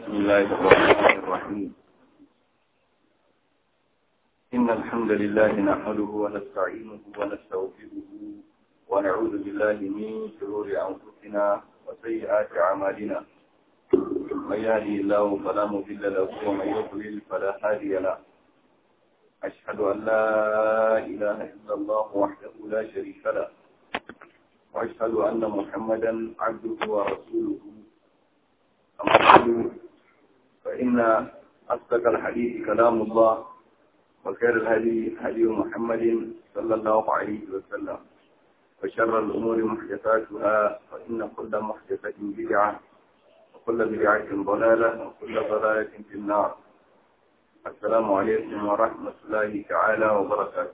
بسم الله الرحمن الرحيم إن الحمد لله نحمده ونستعينه ونستغفره ونعوذ بالله من شرور أنفسنا وسيئات أعمالنا من يهدي الله فلا مضل له ومن يضلل فلا هادي له أشهد أن لا إله إلا الله وحده لا شريك له وأشهد أن محمدا عبده ورسوله أما بعد فإن أصدق الحديث كلام الله وخير الهدي هدي محمد صلى الله عليه وسلم وشر الأمور محدثاتها فإن كل محدثة بدعة وكل بدعة ضلالة وكل ضلالة في النار السلام عليكم ورحمة الله تعالى وبركاته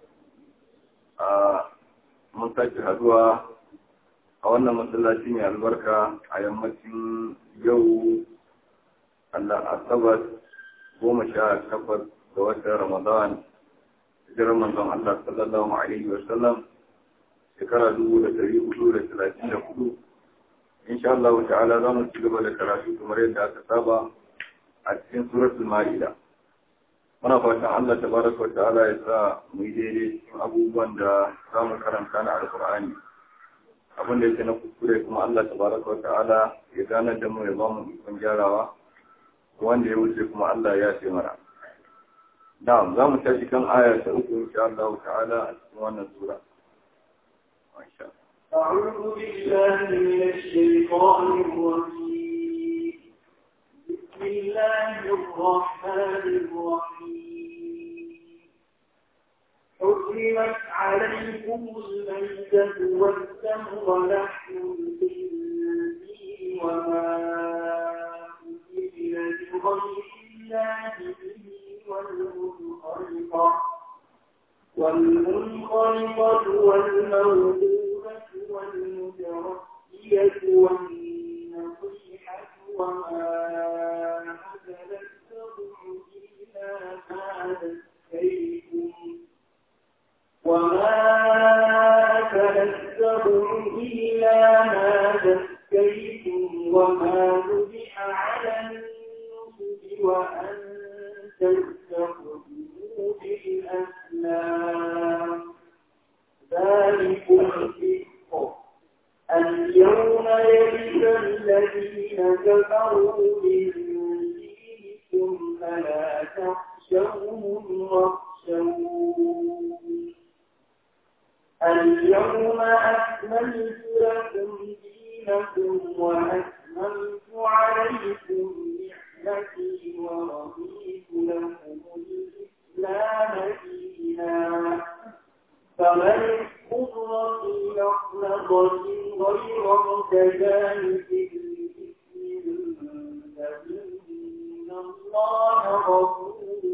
mun sake haduwa a wannan masallaci mai albarka a yammacin yau Allah asabar goma sha takwas ga watan Ramadan hijirar manzon Allah sallallahu alaihi wa sallam shekara dubu da dari hudu da talatin da hudu insha Allah ta'ala za mu ci gaba da karatu kamar yadda aka saba a cikin suratul ma'ida muna fatan Allah tabaraka wa ta'ala ya sa mu yi daidai cikin abubuwan da za mu karanta na alkur'ani abin da yake na kuskure kuma Allah tabaraka wa ta'ala ya ganar da mu ya ba mu ikon gyarawa wanda ya wuce kuma Allah ya ce mana na'am za mu tashi kan aya ta uku insha Allah ta'ala a cikin wannan sura أعوذ بالله من الشيطان الرجيم بسم الله الرحمن الرحيم حرمت عليكم الميتة والدم ولحم الخنزير وما أهل لغير الله به والمنخلقة والمنخلقة والموهوبة والمتردية والنصيحة وما أكل السبع إلا ما ذكيتم وما أكل السبع إلا ما ذكيتم وما ذبح على النصب وأن تستقدموا بالأسلام ذلكم فسق اليوم يئس الذين كفروا من دينكم فلا تخشوهم واخشوون اليوم أكملت لكم دينكم وأتممت عليكم نعمتي ورضيت لكم الإسلام دينا فمن اضطر في مخلصة غير متجانف لإثم فإن الله غفور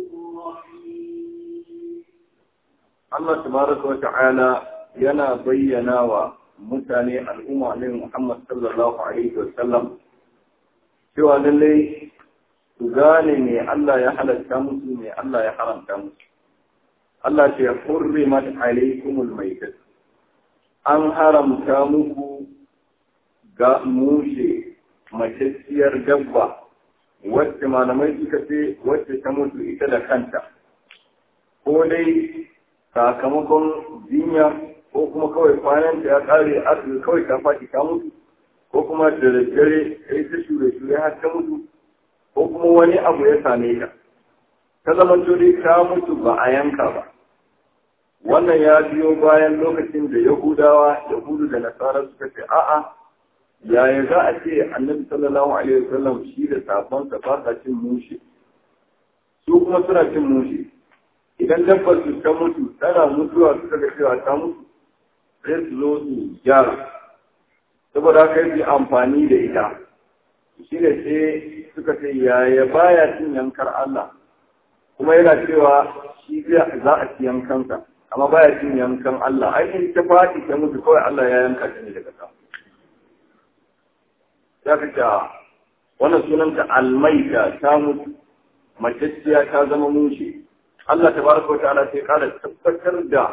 رحيم Allah tabaraka wa ta'ala yana bayyana wa mutane al'umma ne Muhammad sallallahu alaihi wa sallam cewa lallai su gane me Allah ya halatta musu me Allah ya haramta musu Allah ce hurrimat alaikumul maitat an haramta muku ga mushe matacciyar dabba wacce malamai suka ce wacce ta mutu ita da kanta ko dai sakamakon jinya ko kuma kawai kwanan ta ya kare asibiti kawai ta faɗi ta mutu ko kuma da daddare ta yi ta shure-shure har ta mutu ko kuma wani abu ya same ta ta zama dai ta mutu ba a yanka ba wannan ya biyo bayan lokacin da yahudawa yahudu da nasara suka ce a'a yaya za a ce annabi sallallahu alaihi wasallam shi da sabonsa ba sa cin mushi su kuma suna cin mushi idan dabbar su ta mutu tana mutuwa suka ga cewa ta mutu sai su zo su gyara saboda haka yi amfani da ita shi da sai suka ce yaya baya cin yankar Allah kuma yana cewa shi za a ci yankansa amma baya cin yankan Allah ai in ta fadi ta mutu kawai Allah ya yanka ta ne daga sama za ka ce wannan sunanta almaita ta mutu maceciya ta zama mushe Allah ta baraka wa ta'ala sai kara tabbatar da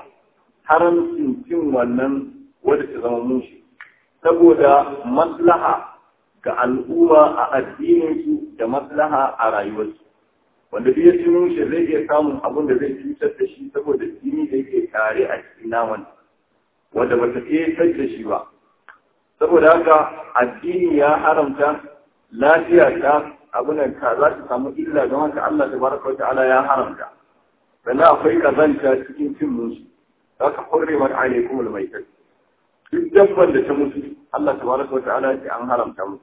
haramcin cin wannan wadda ta zama mushe saboda maslaha ga al'umma a addininsu da maslaha a rayuwarsu wanda duk ya ci mushe zai iya samun abin da zai cutar da shi saboda jini da yake tare a cikin naman wanda ba ta ƙetar da shi ba saboda haka addini ya haramta lafiya ta abin ka za ta samu illa don haka Allah ta baraka wa ta'ala ya haramta sannan akwai kazanta cikin cin musu za ka hurre mata alaikum almaitat duk dabban da ta mutu Allah ta baraka wa ta'ala ya an haramta musu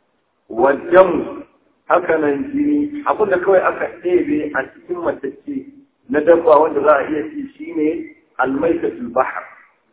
wajen haka nan jini abin da kawai aka ɗebe a cikin matacce na dabba wanda za a iya ci shine almaitatul bahar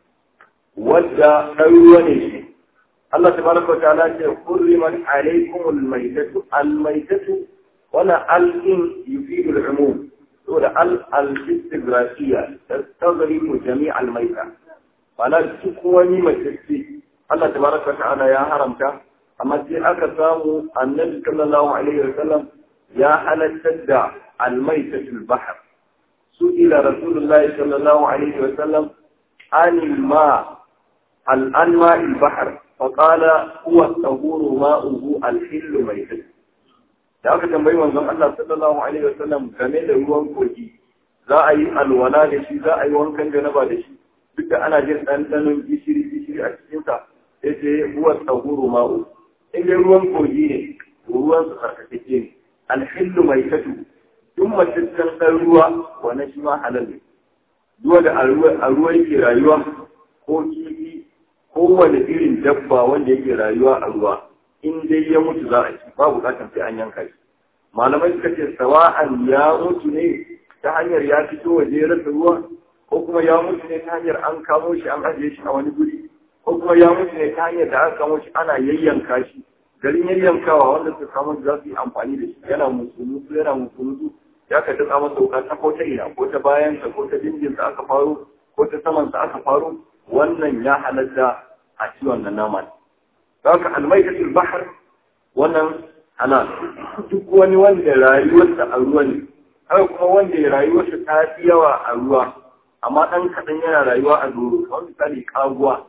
wadda ɗan ruwa ne shi Allah tabaraka wa ta'ala ce hurrimat alaykumul maytatu al-maytatu wala al-in yufidu al-umum saboda al-istigrafiyya tastaghriqu jami' al-mayta wala duk wani matacce Allah tabaraka wa ta'ala ya haramta amma sai aka samu annabi sallallahu alaihi wa sallam ya halattar da al-maytatul bahr su ila rasulullahi sallallahu alaihi wa sallam anil ma al-anma al-bahr فقال هو الطهور ماؤه الحل ميتة da aka tambayi manzon Allah sallallahu alaihi wasallam game da ruwan kogi za a yi alwala da shi za a yi wankan janaba da shi duk da ana jin ɗanɗanon gishiri gishiri a cikin sa sai ce huwa tahuru ma'u in dai ruwan kogi ne ruwan su tsarkakeke ne alhillu mai tatu duk mataccen ɗan ruwa wannan shi ma halal ne duwa da a ruwa yake rayuwa ko kifi kowane irin dabba wanda yake rayuwa a ruwa in dai ya mutu za a ci ba bukatar sai an yanka shi malamai suka ce sawa'an ya mutu ne ta hanyar ya fito waje ya rasa ruwa ko kuma ya mutu ne ta hanyar an kamo shi an ajiye shi a wani guri ko kuma ya mutu ne ta hanyar da aka kamo shi ana yayyanka shi garin yayyankawa wanda suka kamo shi za su yi amfani da shi yana musulunsu yana musulunsu ya ka duka masa wuka ta ko ta ina ko ta bayansa ko ta dindinsa aka faro ko ta samansa aka faro wannan ya halatta a ci wannan naman. Za ka almaikatul bahar wannan halal. Duk wani wanda rayuwarsa a ruwa ne, haka kuma wanda rayuwarsa ta fi yawa a ruwa, amma ɗan kaɗan yana rayuwa a doro, kamar misali kaguwa.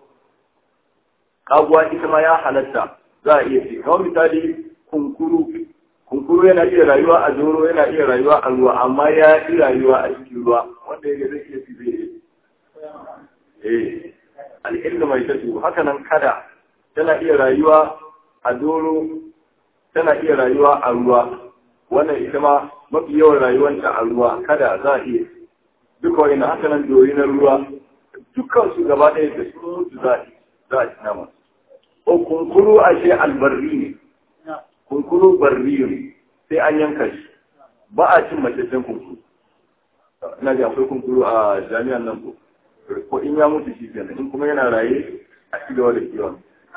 Kaguwa ita ma ya halatta za a iya ce, kamar misali kunkuru. Kunkuru yana iya rayuwa a doro, yana iya rayuwa a ruwa, amma ya fi rayuwa a cikin ruwa, wanda ya zai iya fi zai Eh, al'ilmu mai tattu haka nan kada tana iya rayuwa a doro tana iya rayuwa a ruwa wannan ita ma mafi yawan rayuwanta a ruwa kada za a iya duka wani haka nan dori na ruwa dukkan su gaba ɗaya da sun mutu za a ci nama o kunkuru a ce albarri ne kunkuru barri ne sai an yanka shi ba a cin macecen kunkuru ina ga akwai kunkuru a jami'an nan ko ko in ya mutu shi kenan in kuma yana raye a ci gaba da kiwon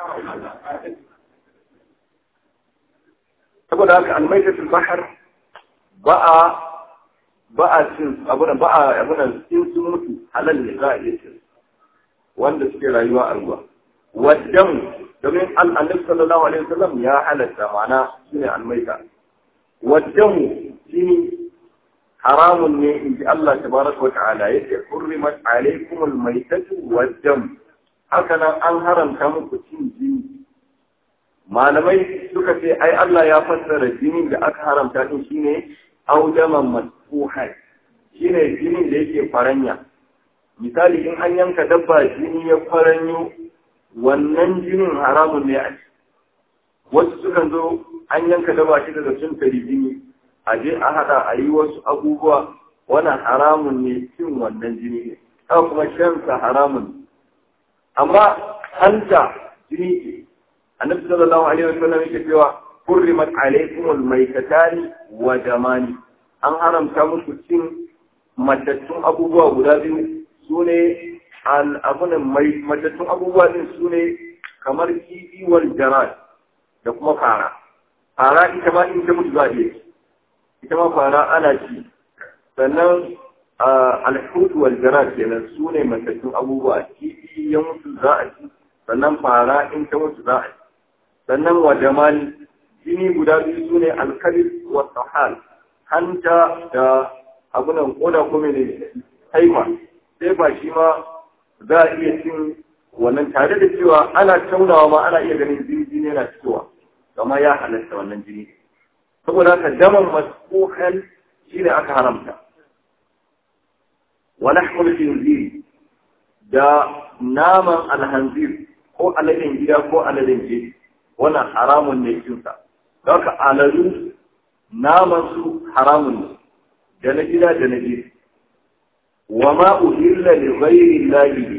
saboda haka almaitatul bahar ba a ba a cin abunan ba a abunan in sun mutu halal ne za a iya cin wanda suke rayuwa a ruwa wadan domin annabi sallallahu alaihi wasallam ya halatta ma'ana shine almaita wadan shine haramun ne in ji Allah tabaraka wa ta'ala yake hurrimat alaikum almaytatu waddam haka nan an haramta muku cin jini malamai suka ce ai Allah ya fassara jinin da aka haramta din shine audaman masfuhan shine jinin da yake faranya misali in an yanka dabba jini ya faranyo wannan jinin haramun ne a wasu sukan zo an yanka dabba shi daga sun tari jini a je a haɗa a yi wasu abubuwa wannan haramun ne cin wannan jini ne haka kuma shansa haramun amma hanta jini ce annabi sallallahu alaihi wasallam yake cewa hurrimat alaykum almaytatani wa damani an haramta muku cin matattun abubuwa guda biyu sune al abunan mai matattun abubuwa din sune kamar kifi wal jarad da kuma fara fara ita ma in ta mutu za a iya ita ma fara ana ci sannan alhutu wal jarad kenan su ne matattun abubuwa kifi ya mutu za a ci sannan fara in ta mutu za a ci sannan wa jamani jini guda biyu su ne alkalif wa sahal hanta da abunan koda kuma ne haifa sai ba shi ma za a iya cin wannan tare da cewa ana taunawa ma ana iya ganin jini jini yana fitowa kama ya halatta wannan jini saboda haka daman masfuhan shi ne aka haramta wa lahmul khinzir da naman alhanzir ko aladen gida ko aladen jeji wannan haramun ne cinsa don haka aladu naman su haramun ne da na gida da na jeji wa ma uhilla li ghairi llahi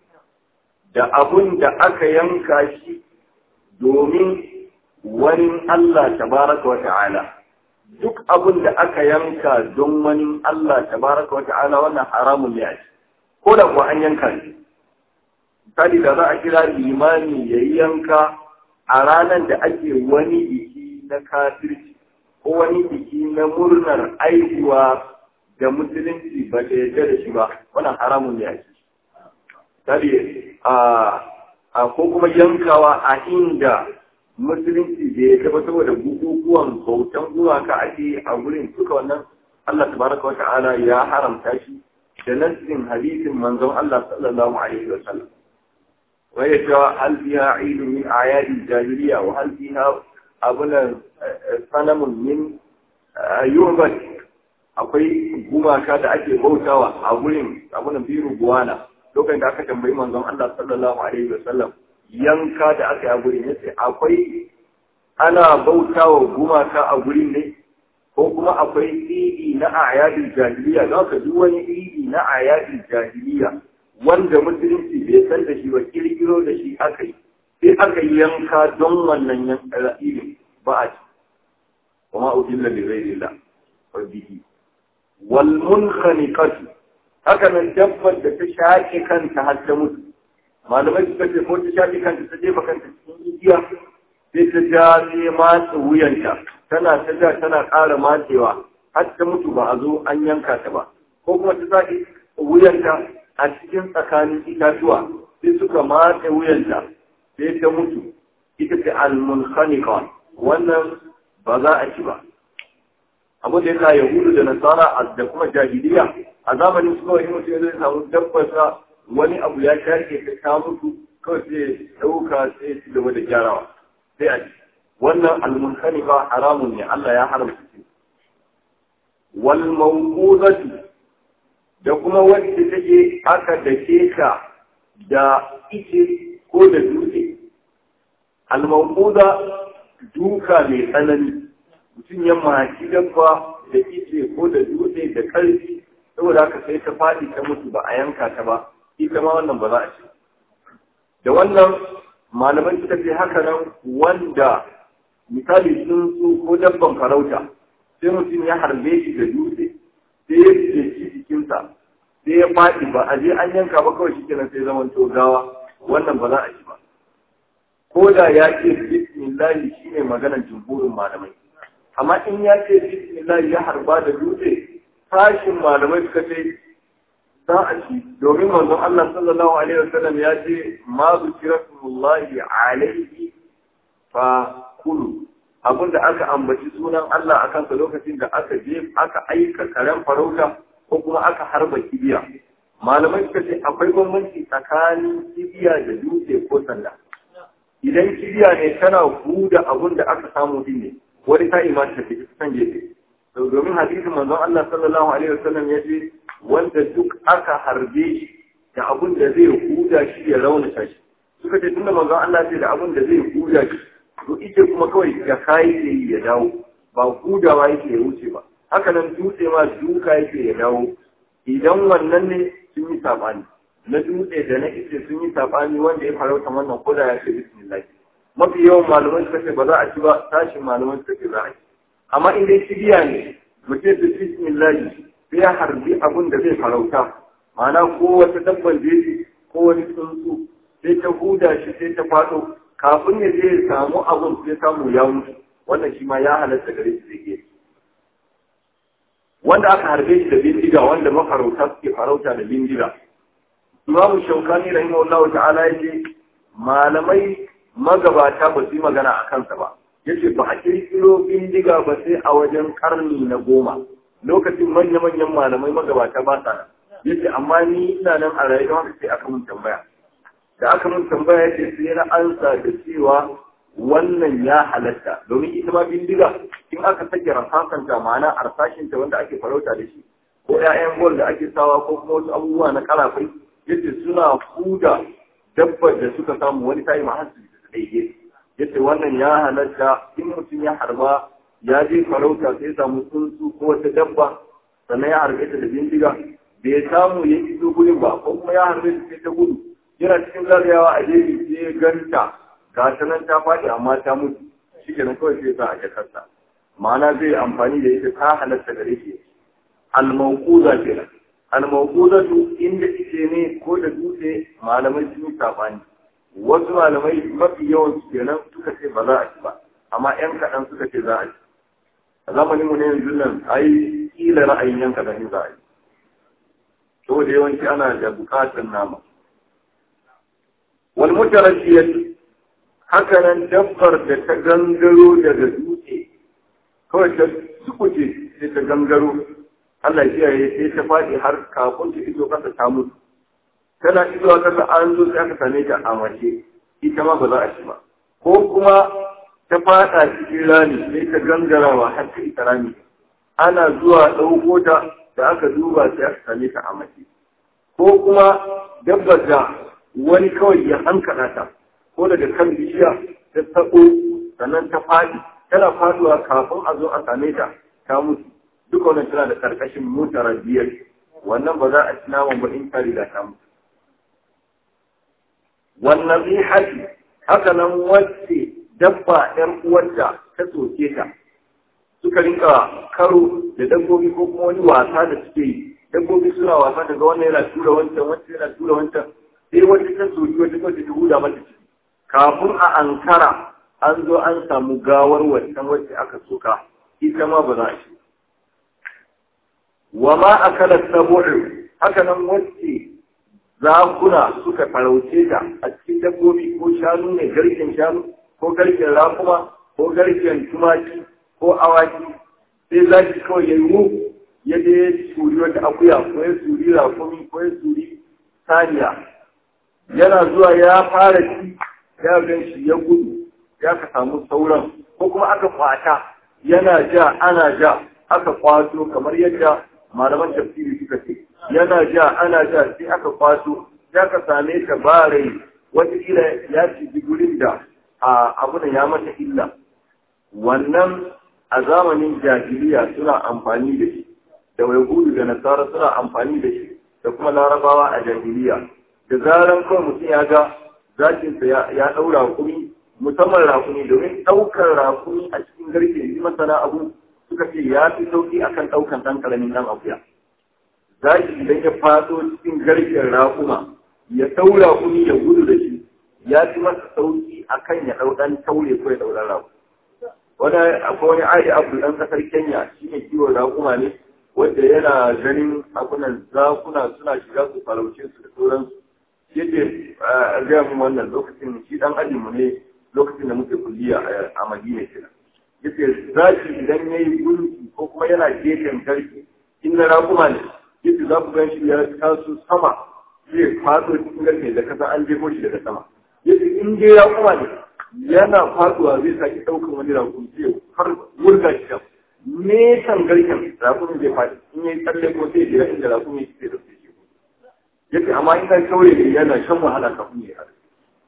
da abun da aka yanka shi domin wani Allah tabaraka wa ta'ala duk abun da aka yanka don wani Allah tabaraka wa ta'ala wannan haramun ne a shi ko da kuwa an yanka shi misali da za a kira limani ya yi yanka a ranar da ake wani biki na kafirci ko wani biki na murnar aihuwa da musulunci ba da yarda da shi ba wannan haramun ne a shi misali a ko kuma yankawa a inda musulunci da ya taba saboda bukukuwan bautan gumaka ake a gurin suka wannan Allah tabaraka wa ta'ala ya haramta shi da nassin hadisin manzon Allah sallallahu alaihi wa sallam wa ya cewa hal fiha idu min ayadi jahiliya wa hal fiha abuna sanamun min yubat akwai gumaka da ake bautawa a gurin abunan biru guwana lokacin da aka tambayi manzon Allah sallallahu alaihi wa sallam yanka da aka yi a gurin yace akwai ana bautawa gumaka a gurin ne ko kuma akwai idi na ayadin jahiliya za ka duk wani idi na ayadin jahiliya wanda musulunci bai san da shi ba kirkiro da shi aka yi sai aka yanka don wannan idin ba a ci kuma uhilla bi ghairillah wa bihi wal munkhaniqatu haka nan dabbar da ta shaƙe kanta har ta mutu malamai suka ce ko ta shaƙe kanta ta jefa kanta cikin igiya sai ta ja sai matsa wuyanta tana ta ja tana ƙara matsewa har ta mutu ba a zo an yanka ta ba ko kuma ta zaɗi wuyanta a cikin tsakanin itatuwa sai suka matse wuyanta sai ta mutu ita ce al-munkhaniqa wannan ba za a ci ba abu da yasa yahudu da nasara da kuma jahiliya a zamanin su kawai mutum zai samu dabbarsa wani abu ya shaƙe ta ta mutu kawai sai ɗauka sai ci gaba da gyarawa sai a ci wannan almunkani ba haramun ne Allah ya haramta shi wal mawqudatu da kuma wacce take aka dake ka da ice ko da dutse al mawquda duka mai tsanani mutum ya maki dabba da ice ko da dutse da karfi saboda haka sai ta faɗi ta mutu ba a yanka ta ba ita ma wannan ba za a ci da wannan malaman suka ce haka nan wanda misali tsuntsu ko dabban farauta sai mutum ya harbe shi da dutse sai ya ce shi jikinsa sai ya faɗi ba a je an yanka ba kawai shi kenan sai zaman to gawa wannan ba za a ci ba ko da ya ce bismillahi shine maganar jumhurin malamai amma in ya ce bismillahi ya harba da dutse sashin malamai suka ce za a ci domin manzon Allah sallallahu alaihi wasallam ya ce ma zikrullahi alaihi fa kulu abinda aka ambaci sunan Allah a kansa lokacin da aka je aka aika karen farauta ko kuma aka harba kibiya malamai suka ce akwai bambanci tsakanin kibiya da dutse ko sanda idan kibiya ne tana huda abin da aka samu din ne wani ta imanta ta fi san gefe domin hadisin manzon Allah sallallahu alaihi wasallam ya ce wanda duk aka harbe shi da abin da zai huda shi ya raunata shi suka ce tunda manzon Allah ce da abin da zai huda shi to ita kuma kawai ga kayi da ya dawo ba hudawa yake ya wuce ba haka nan dutse ma duka yake ya dawo idan wannan ne sun yi sabani na dutse da na ice sun yi sabani wanda ya farauta wannan koda ya ce bismillah mafi yawan malaman suka ce ba za a ci ba tashin malaman suka ce za a ci amma in dai shigiya ne mutum da bismillah sai ya harbi abin da zai farauta ma'ana ko wata dabban jeji ko wani tsuntsu sai ta huda shi sai ta faɗo kafin ya je ya samu abin sai samu ya mutu wannan shi ma ya halatta gare shi zai wanda aka harbe shi da bindiga wanda mafarauta suke farauta da bindiga imamu shaukani rahimahullahu ta'ala yace malamai magabata ba su yi magana a kansa ba yace ba a kirkiro bindiga ba sai a wajen karni na goma lokacin manya-manyan malamai magabata ba sa nan yace amma ni ina nan a rayuwa haka sai aka mun tambaya da aka mun tambaya yace sai na ansa da cewa wannan ya halatta domin ita ma bindiga in aka sake rasasanta ma'ana arsashinta wanda ake farauta da shi ko 'ya'yan gol da ake sawa ko kuma wasu abubuwa na karafai yadda suna huda dabbar da suka samu wani tayi ma hasu da daidai yadda wannan ya halatta in mutum ya harba ya je farauta sai samu tsuntsu ko wata dabba sannan ya harbe ta da bindiga bai samu ya iso gurin ba ko kuma ya harbe ta sai ta gudu yana cikin zagayawa a jeji sai ya ganta ga ta nan ta faɗi amma ta mutu shi kenan kawai sai sa a jakarta ma'ana zai amfani da ita ta halatta gare shi al-mawquza kenan al-mawquzatu inda ike ne ko da dutse malamai sun yi sabani wasu malamai mafi yawan su kenan suka ce ba za a ci ba amma yan kaɗan suka ce za a ci a zamanin mu ne yanzu nan ai kila ra'ayin yan kaɗan za a yi saboda yawanci ana da buƙatar nama wal mutarashiyatu haka nan dabbar da ta gangaro daga dutse kawai ta sukuce sai ta gangaro Allah ya kiyaye sai ta faɗi har kafin ta iso kasa ta mutu tana isowa kasa an zo sai aka same ta a mace ita ma ba za a ci ba ko kuma ta faɗa cikin rami sai ta gangarawa har ta ita rami ana zuwa ɗauko ta da aka duba sai aka same ta a mace ko kuma dabbar da wani kawai ya hankala ta ko daga kan bishiya ta sako sannan ta faɗi tana faduwa kafin a zo a same ta ta mutu duka wannan tana da karkashin mutara biyar wannan ba za a ci naman ba in ta riga ta mutu wannan zai haji haka nan wacce dabba ɗan uwarta ta soke ta suka rinka karo da dabbobi ko kuma wani wasa da suke yi dabbobi suna wasa daga wannan yana tura wancan wancan yana tura wancan sai wata ta soki wata wacce ta huda mata ciki kafin a ankara an zo an samu gawar wancan wacce aka soka ita ma ba za a shi wa ma akala sabu'u haka nan wacce zakuna suka farauce ta a cikin dabbobi ko shanu ne garken shanu ko garken rakuma ko garken tumaki ko awaki sai zaki kawai ya yi ya je ya suri wata akuya ko ya suri rakumi ko ya suri saniya yana zuwa ya fara ci ya gan shi ya gudu ya ka samu sauran ko kuma aka kwata yana ja ana ja aka kwato kamar yadda malaman tafsiri suka ce yana ja ana ja sai aka kwato ya ka same ta ba rai wataƙila ya ci gurin da abu da ya mata illa wannan a zamanin jahiliya suna amfani da shi da gudu da nasara suna amfani da shi da kuma larabawa a jahiliya da zaran kawai mutum ya ga zakinsa ya ɗau rakumi musamman rakumi domin ɗaukar rakumi a cikin garke yi masana abu suka ce ya fi sauƙi akan ɗaukan ɗan ƙaramin ɗan akuya zaki idan ya faso cikin garken rakuma ya ɗau rakumi ya gudu da shi ya fi masa sauƙi akan ya ɗau ɗan taure ko ya ɗau ɗan rakumi wani akwai wani ayi abu ɗan ƙasar kenya shi ne kiwon rakuma ne wanda yana ganin abunan zakuna suna shiga su farauce su da sauransu yake a gaya mu wannan lokacin shi dan ajinmu ne lokacin da muke kulliya a madina kenan yace zaki idan yayi gunki ko kuma yana gefen garki in na rakuma ne yace za ku gan shi ya taso sama zai fado cikin garke da kasa an jefo shi daga sama yace in dai rakuma ne yana faduwa zai saki daukan wani rakumi sai har wurga shi da nesan garken rakumin zai faɗi in yayi tsalle ko sai jira inda rakumi sai da shi yace amma in kai kauye ne yana shan wahala kafin ya haɗu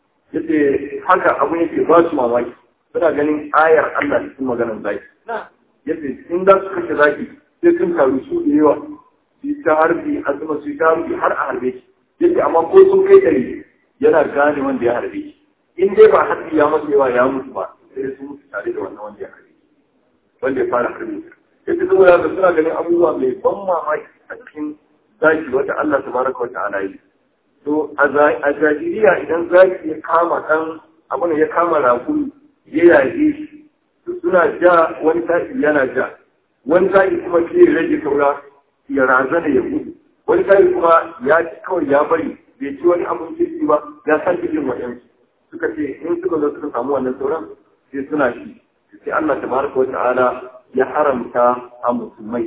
yace haka abu yake ba su mamaki suna ganin ayar Allah cikin maganar zaki yace in za su kashe zaki sai sun taru su da yawa su ta harbi azuma su ta harbi har a harbe shi yace amma ko sun kai ɗari yana gane wanda ya harbe shi in dai ba harbi ya masa yawa ya mutu ba sai sun mutu tare da wannan wanda ya harbe shi wanda ya fara harbe shi yace saboda suna ganin abubuwa mai ban mamaki a cikin zaki wata Allah tabaraka wa ta'ala yi to a jahiliya idan zaki ya kama kan abin ya kama rakun ya yaje shi to suna ja wani sa'i yana ja wani sa'i kuma ke rage saura ya razana ya gudu wani sa'i kuma ya ci kawai ya bari bai ci wani abin kirki ba ya san cikin waɗansu suka ce in suka zo suka samu wannan sauran sai suna shi sai Allah tabaraka wa ta'ala ya haramta a musulmai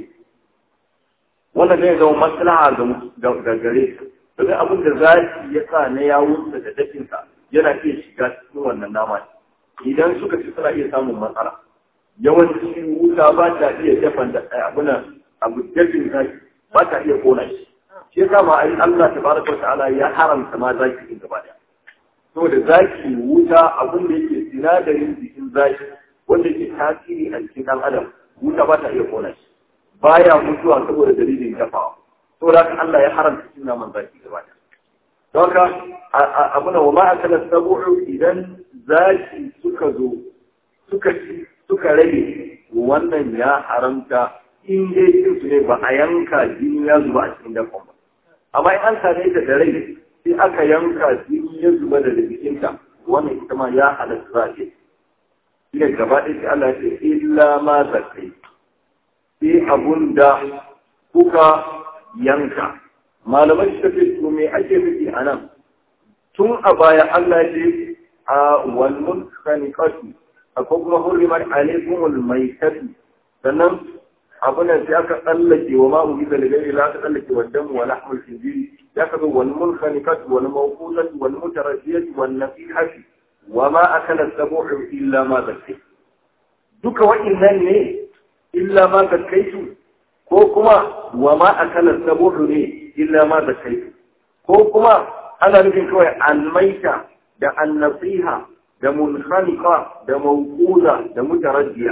wannan zai zama maslaha ga gare su domin abin da zaki ya sa na yawunsa da dafinsa yana iya shiga cikin wannan nama idan suka ci suna iya samun matsala yawanci wuta ba ta iya dafan da abuna abu dafin zaki ba ta iya kona shi shi yasa ma ai Allah tabaraka wa ta'ala ya haramta ma zaki din gaba daya saboda zaki wuta abun da yake sinadarin jikin zaki wanda ke tasiri a cikin dan adam wuta ba ta iya kona shi baya mutuwa saboda dalilin dafawa saboda haka Allah ya haramta cin naman zaki gaba daya don haka abuna wa ma akala sabu'u idan zaki suka zo suka suka rage wannan ya haramta in dai cin su ne ba a yanka jini ya zuba a cikin dakon ba amma in an same ta da rai sai aka yanka jini ya zuba da jikinta wannan ita ma ya halatta za a ce shi gaba ɗaya sai Allah ya ce illa ma zakai sai abun da kuka yanka malamai suka ce to me ake nufi a nan tun a baya Allah ya ce a wal mulkaniqatu akwai kuma hurrimat alaikumul maitatu sannan abin sai aka tsallake wa ma'u bisa da gari aka tsallake wa damu wa lahmul khinziri ya ka zo wal munkhaniqat wal mawquzat wal mutarajjiyat wal nasihati wa ma akala sabu'u illa ma zakai duka wa'annan ne illa ma zakaitu ko kuma wa ma akala sabu'u ne illa ma zakaitu ko kuma ana nufin kawai almaita da annasiha da munkhaniqa da mawquza da mutarajjiya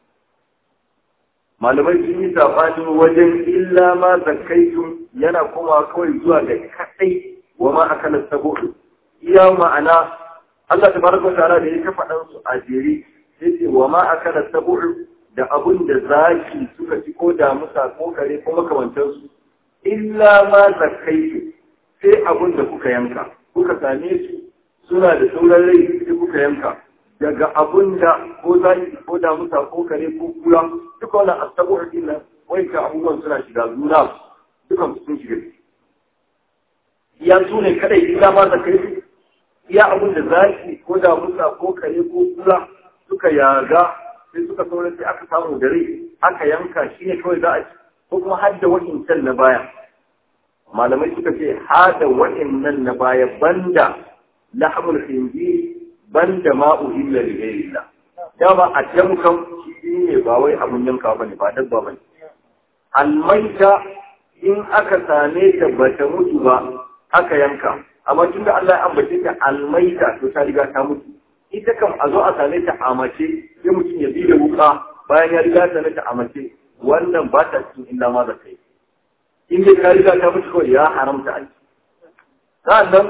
malamai sun yi sabani wajen illa ma zakaitum yana kuma kawai zuwa ga kadai wa ma akala sabu'u iya ma'ana Allah tabaraka wa ta'ala da ya kafa dan su a jere sai ce wa ma akala sabu'u da abun da zaki suka ci ko da musa ko kare ko makamantan su illa ma zakaitu sai abun da kuka yanka kuka same su suna da sauran rai sai kuka yanka daga abun da ko zaki ko da musa ko kare ko kura duka wannan asabu'u din nan wai ka abubuwan suna shiga zuna dukan sun shiga ya su ne kadai illa ma zakaitu iya abin da zaki ko da musa ko kare ko kula suka yaga sai suka saura sai aka samu dare aka yanka shi ne kawai za a ci ko kuma har da wa'incan na baya malamai suka ce har da wa'innan na baya banda lahmul khinzir banda ma'u illa li ghayrillah dama a jamkan shi ne ba wai abun yanka bane ba dabba bane almaita in aka same ta bata mutu ba aka yanka amma tunda Allah ya ambace ta almaita to ta riga ta mutu ita kam a zo a same ta a mace sai mutum ya bi da wuka bayan ya riga ta ta a mace wannan ba ta cikin illa ma da kai in dai ka riga ta mutu kawai ya haramta a ci sa'annan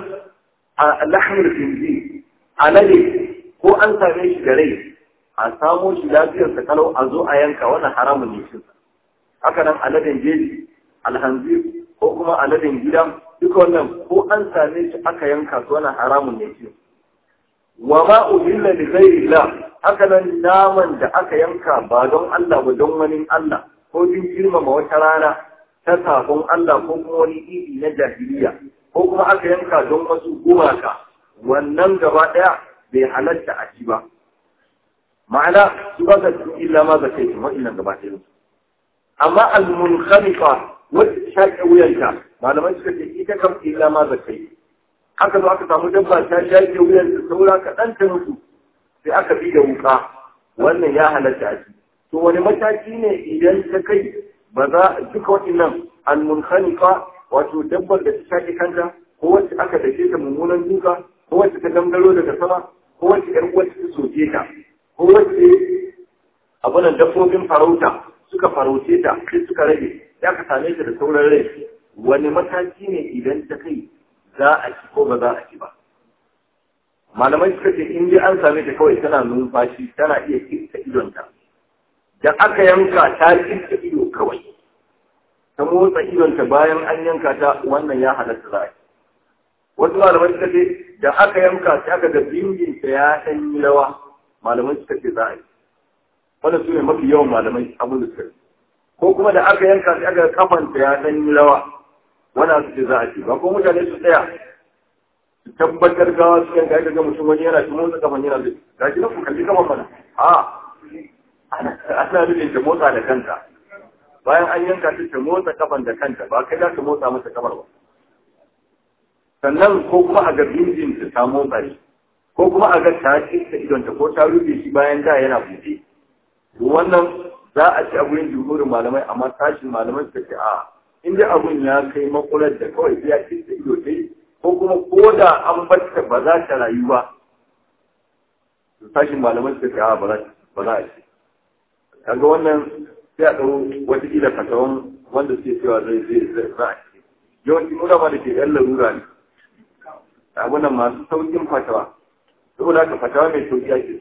a lahmul khinzi alade ko an same shi da rai a samo shi lafiyar sa kalau a zo a yanka wannan haramun ne shi haka nan aladen jeji alhanzir ko kuma aladen gida duka wannan ko an same shi aka yanka su wannan haramun ne shi wa ma uhilla li ghayrillah haka nan naman da aka yanka ba don Allah ba don wani Allah ko din girmama wata rana ta sabon Allah ko kuma wani idi na jahiliya ko kuma aka yanka don wasu gumaka wannan gaba daya bai halatta a ci ba ma'ana su ba ka illa ma ga kai wa'annan gaba ɗaya amma al-munkhaliqa wacce shaƙe wuyanta malamai suka ce ita kam illa ma zakai aka zo aka samu dabba ta shaƙe wuyanta saura kaɗan ta mutu sai aka bi da wuka wannan ya halatta a to wani mataki ne idan ta kai ba za duka waɗannan al-munkhaliqa wato dabbar da ta shaƙe kanta ko wacce aka dake ta mummunan duka ko wacce ta dangaro daga sama ko wacce ƴar wacce ta soke ta ko wacce abunan dabbobin farauta suka farauce ta sai suka rage ya ka same ta da sauran rai wani mataki ne idan ta kai za a ci ko ba za a ci ba malamai suka ce in dai an same ta kawai tana numfashi tana iya kirta idonta da aka yanka ta kirta ido kawai ta motsa idonta bayan an yanka ta wannan ya halatta za a ci wasu malamai suka ce da aka yanka ta aka ga bindinta ya ɗan yi rawa malamai suka ce za a yi wannan su ne mafi yawan malamai abin da suka ko kuma da aka yanka sai aka kafanta ya dan yi rawa wannan su ce za a ce ba ko mutane su tsaya su tabbatar gawa su yanka ga mutum wani yana cikin motsa kafan yana zai ga shi ku kalli kafan mana a ana nufin ta motsa da kanta bayan an yanka ta ta motsa kafan da kanta ba kai za ka motsa masa kafar ba sannan ko kuma a ga bindin ta ta motsa shi ko kuma a ga ta kinta idonta ko ta rufe shi bayan da yana buɗe wannan za a ci a gurin jumhurin malamai amma tashin malamai suka ce a in dai abun ya kai makular da kawai ya kinta ido dai ko kuma ko da an batta ba za ta rayu ba tashin malamai suka ce a ba za a ci kaga wannan sai a ɗau wata ƙila fatawan wanda suke cewa zai zai zai za a ci yawanci nuna ma da ke yan larura ne abunan masu saukin fatawa saboda haka fatawa mai sauki ake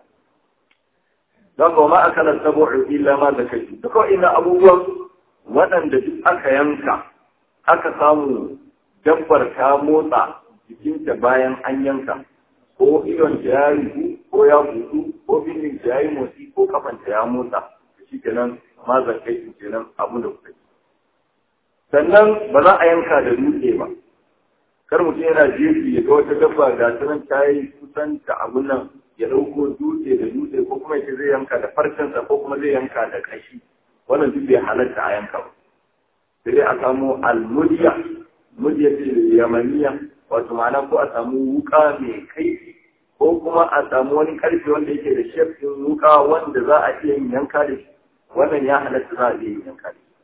don ba ma aka na sabo illa ma da kashi duka ina abubuwan waɗanda duk aka yanka aka samu dabbar ta motsa jikinta bayan an yanka ko idon ta ya rufu ko ya butu ko bindin ta ya yi motsi ko kafanta ya motsa shi kenan ma zakai kenan abin da kuka yi sannan ba za a yanka da dutse ba kar mutum yana jefi ya ga wata dabba ga ta nan ta yi kusan ta abun nan ya ɗauko dutse da dutse ko kuma ya zai yanka da farcensa ko kuma zai yanka da kashi wannan duk bai halatta a yanka ba sai dai a samu almudiya mudiya ce yamaniya wato ma'ana ko a samu wuka mai kaifi ko kuma a samu wani karfe wanda yake da shefin wuka wanda za a iya yin yanka da shi wannan ya halatta za a iya yin yanka da shi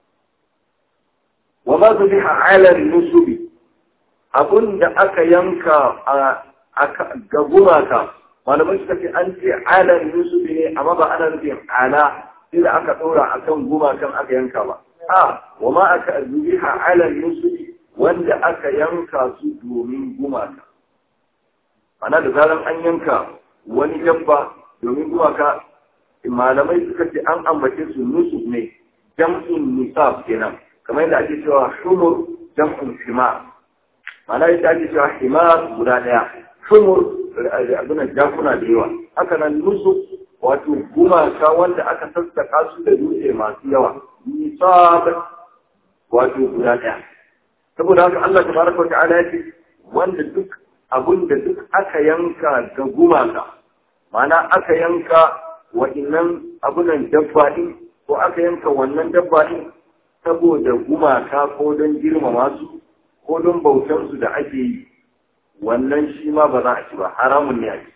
wa ma zubiha ala nusubi abun da aka yanka a ga gumaka malamai suka ce an ce ala nusubi ne amma ba ana nufin ala sai da aka ɗora a kan gumakan aka yanka ba a wa ma aka zubiha ala nusubi wanda aka yanka su domin gumaka ana da zaran an yanka wani dabba domin gumaka malamai suka ce an ambace su nusub ne jam'in nisab kenan kamar yadda ake cewa shumur jam'un himar mana yadda ake cewa himar guda ɗaya shumur abinan jakuna da yawa haka nan nusu wato gumaka wanda aka sassaka su da dutse masu yawa nisab wato guda ɗaya saboda haka Allah tabaraka wa ta'ala ya ce wanda duk abun da duk aka yanka ga gumaka mana aka yanka wa'innan abunan dabba ɗin ko aka yanka wannan dabba ɗin saboda gumaka ko don girmama su ko don bautansu da ake yi wannan shi ma ba za a ci ba haramun ne a ci.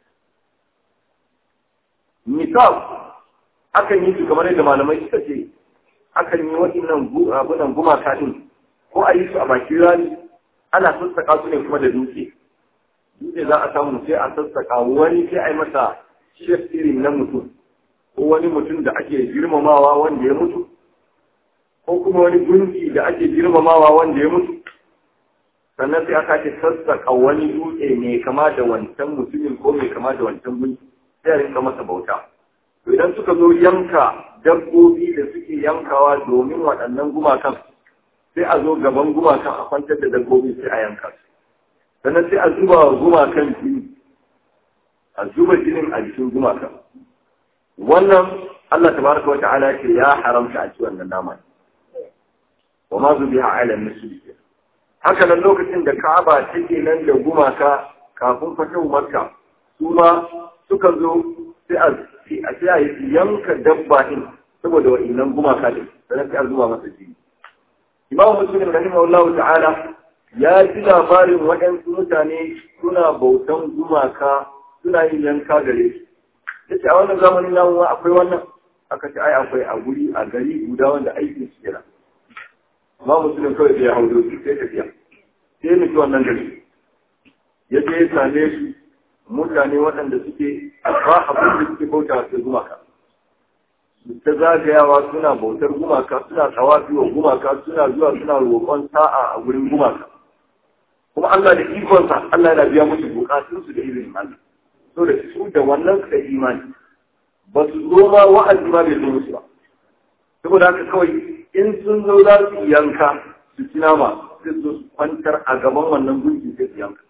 Nisab akan yi su kamar yadda malamai suka ce akan yi waɗannan abunan gumaka ɗin ko a yi su a bakin rani ana sassaƙa su ne kuma da dutse. Dutse za a samu sai a sassaƙa wani sai a yi masa shef irin na mutum ko wani mutum da ake girmamawa wanda ya mutu ko kuma wani gunki da ake girmamawa wanda ya mutu sannan sai aka ce sassaka wani dutse mai kama da wancan mutumin ko mai kama da wancan gunki sai a rinka masa bauta to idan suka zo yanka dabbobi da suke yankawa domin waɗannan gumakan sai a zo gaban gumakan a kwantar da dabbobi sai a yanka su sannan sai a zuba wa gumakan jini a zuba jinin a jikin gumakan wannan Allah tabaraka wa ta'ala ce ya haramta a ci wannan naman wa ma zubiha ala nusubi haka nan lokacin da Ka'aba take nan da gumaka kafin fatahu Makka su ma suka zo sai a sai a yanka dabba din saboda wa'annan gumaka din sannan sai a zuba masa jini Imam Muslim rahimahullahu ta'ala ya ji labarin waɗansu mutane suna bautan gumaka suna yin yanka gare su yace a wannan zamanin namu akwai wannan aka ce ai akwai a guri a gari guda wanda aikin su kenan ma musulun kawai da ya hau doki sai tafiya sai nufi wannan gari ya je ya same su mutane waɗanda suke ba abin da suke bauta su gumaka ta zagayawa suna bautar gumaka suna tsawafi wa gumaka suna zuwa suna roƙon sa'a a gurin gumaka kuma Allah da ikonsa Allah yana biya musu bukatunsu da izinin Allah so da su da wannan suka imani ba su zo ma wa'azi ma bai zo musu ba saboda haka kawai in sun zo za su yanka su ci nama sai su kwantar a gaban wannan gunki sai su yanka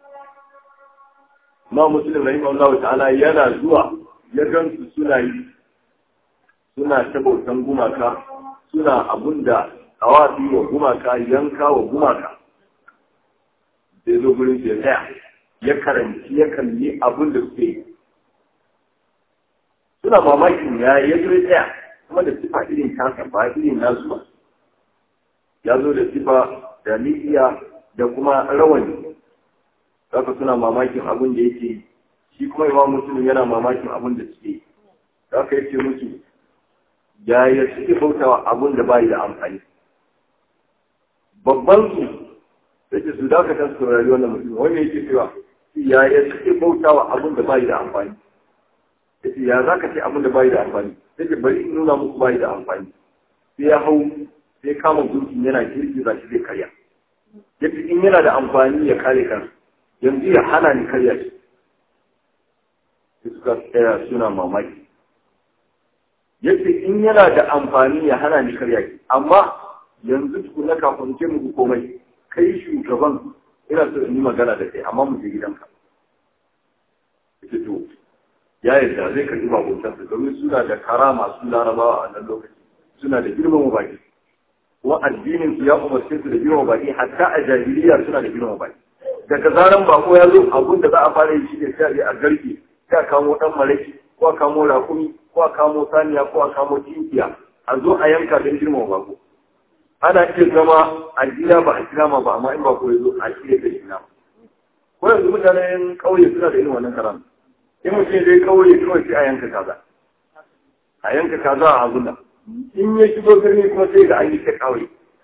ma musulun rahim Allah ta'ala yana zuwa ya gansu suna yi suna ta bautan gumaka suna abun da awafi wa gumaka yanka wa gumaka sai zo gurin ya tsaya ya karanci ya kalli abun da suke yi suna mamakin ya ya zo ya tsaya kuma da sifa irin tasa ba irin nasu ba ya zo da sifa da liya da kuma rawani haka suna mamakin abin da yake shi kuma imam muslim yana mamakin abin da suke haka yake musu yaya suke bautawa abin da bai da amfani babban su yake su dakata su saurari wannan mutum wanda yake cewa yaya suke bautawa abin da bai da amfani yace ya zaka ce abin da bai da amfani yake bari in nuna muku bai da amfani sai ya hau sai kama gunkin yana girgiza shi zai karya yace in yana da amfani ya kare kansa yanzu ya hana ni karya shi sai suka tsaya suna mamaki yace in yana da amfani ya hana ni karya shi amma yanzu tukuna kafin ce muku komai kai shugaban ina so in yi magana da kai amma mu je gidanka yace to ya yarda zai karɓi bakuntansa domin suna da karama su larabawa a nan lokaci suna da girmama baki kuma addinin su ya umarce su da girmama baki hatta a jahiliya suna da girmama baki daga zaran bako ya zo abun da za a fara yi shi ne sai a je a garke sai a kamo dan maraki ko a kamo rakumi ko a kamo saniya ko a kamo tinkiya a zo a yanka don girmama bako ana iya zama a gida ba a kira ma ba amma in bako ya zo a shirya da shi na ko yanzu mutanen ƙauye suna da irin wannan karama in mutum zai kauye kawai sai a yanka kaza a yanka kaza a hazuna in ya shigo birni kuma sai ga an yi ta kauye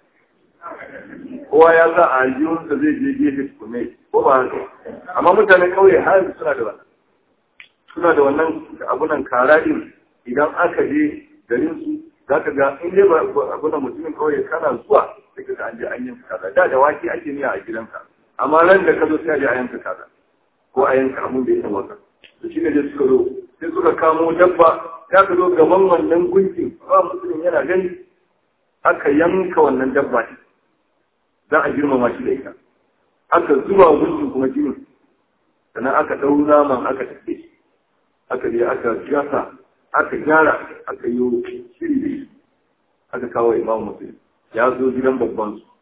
kowa ya sa a aljihunsa zai je gefe tukume ko ba haka amma mutanen kauye har yanzu suna da wannan suna da wannan abunan kara din idan aka je garin su za ka ga in dai ba abunan mutumin kauye kana zuwa sai ka ga an je an yanka kaza da da wake ake miya a gidanka amma ran da ka zo sai a je a yanka kaza ko a yanka abun da ya tawaka da shi ne da suka zo sai suka kamo dabba ya ka zo gaban wannan gunkin ba musulun yana gani aka yanka wannan dabba ne za a girmama shi da ita aka zuba gunkin kuma jinin sannan aka ɗau naman aka tafi shi aka je aka gasa aka gyara aka yi shiri da shi aka kawo imam musulun ya zo gidan babban su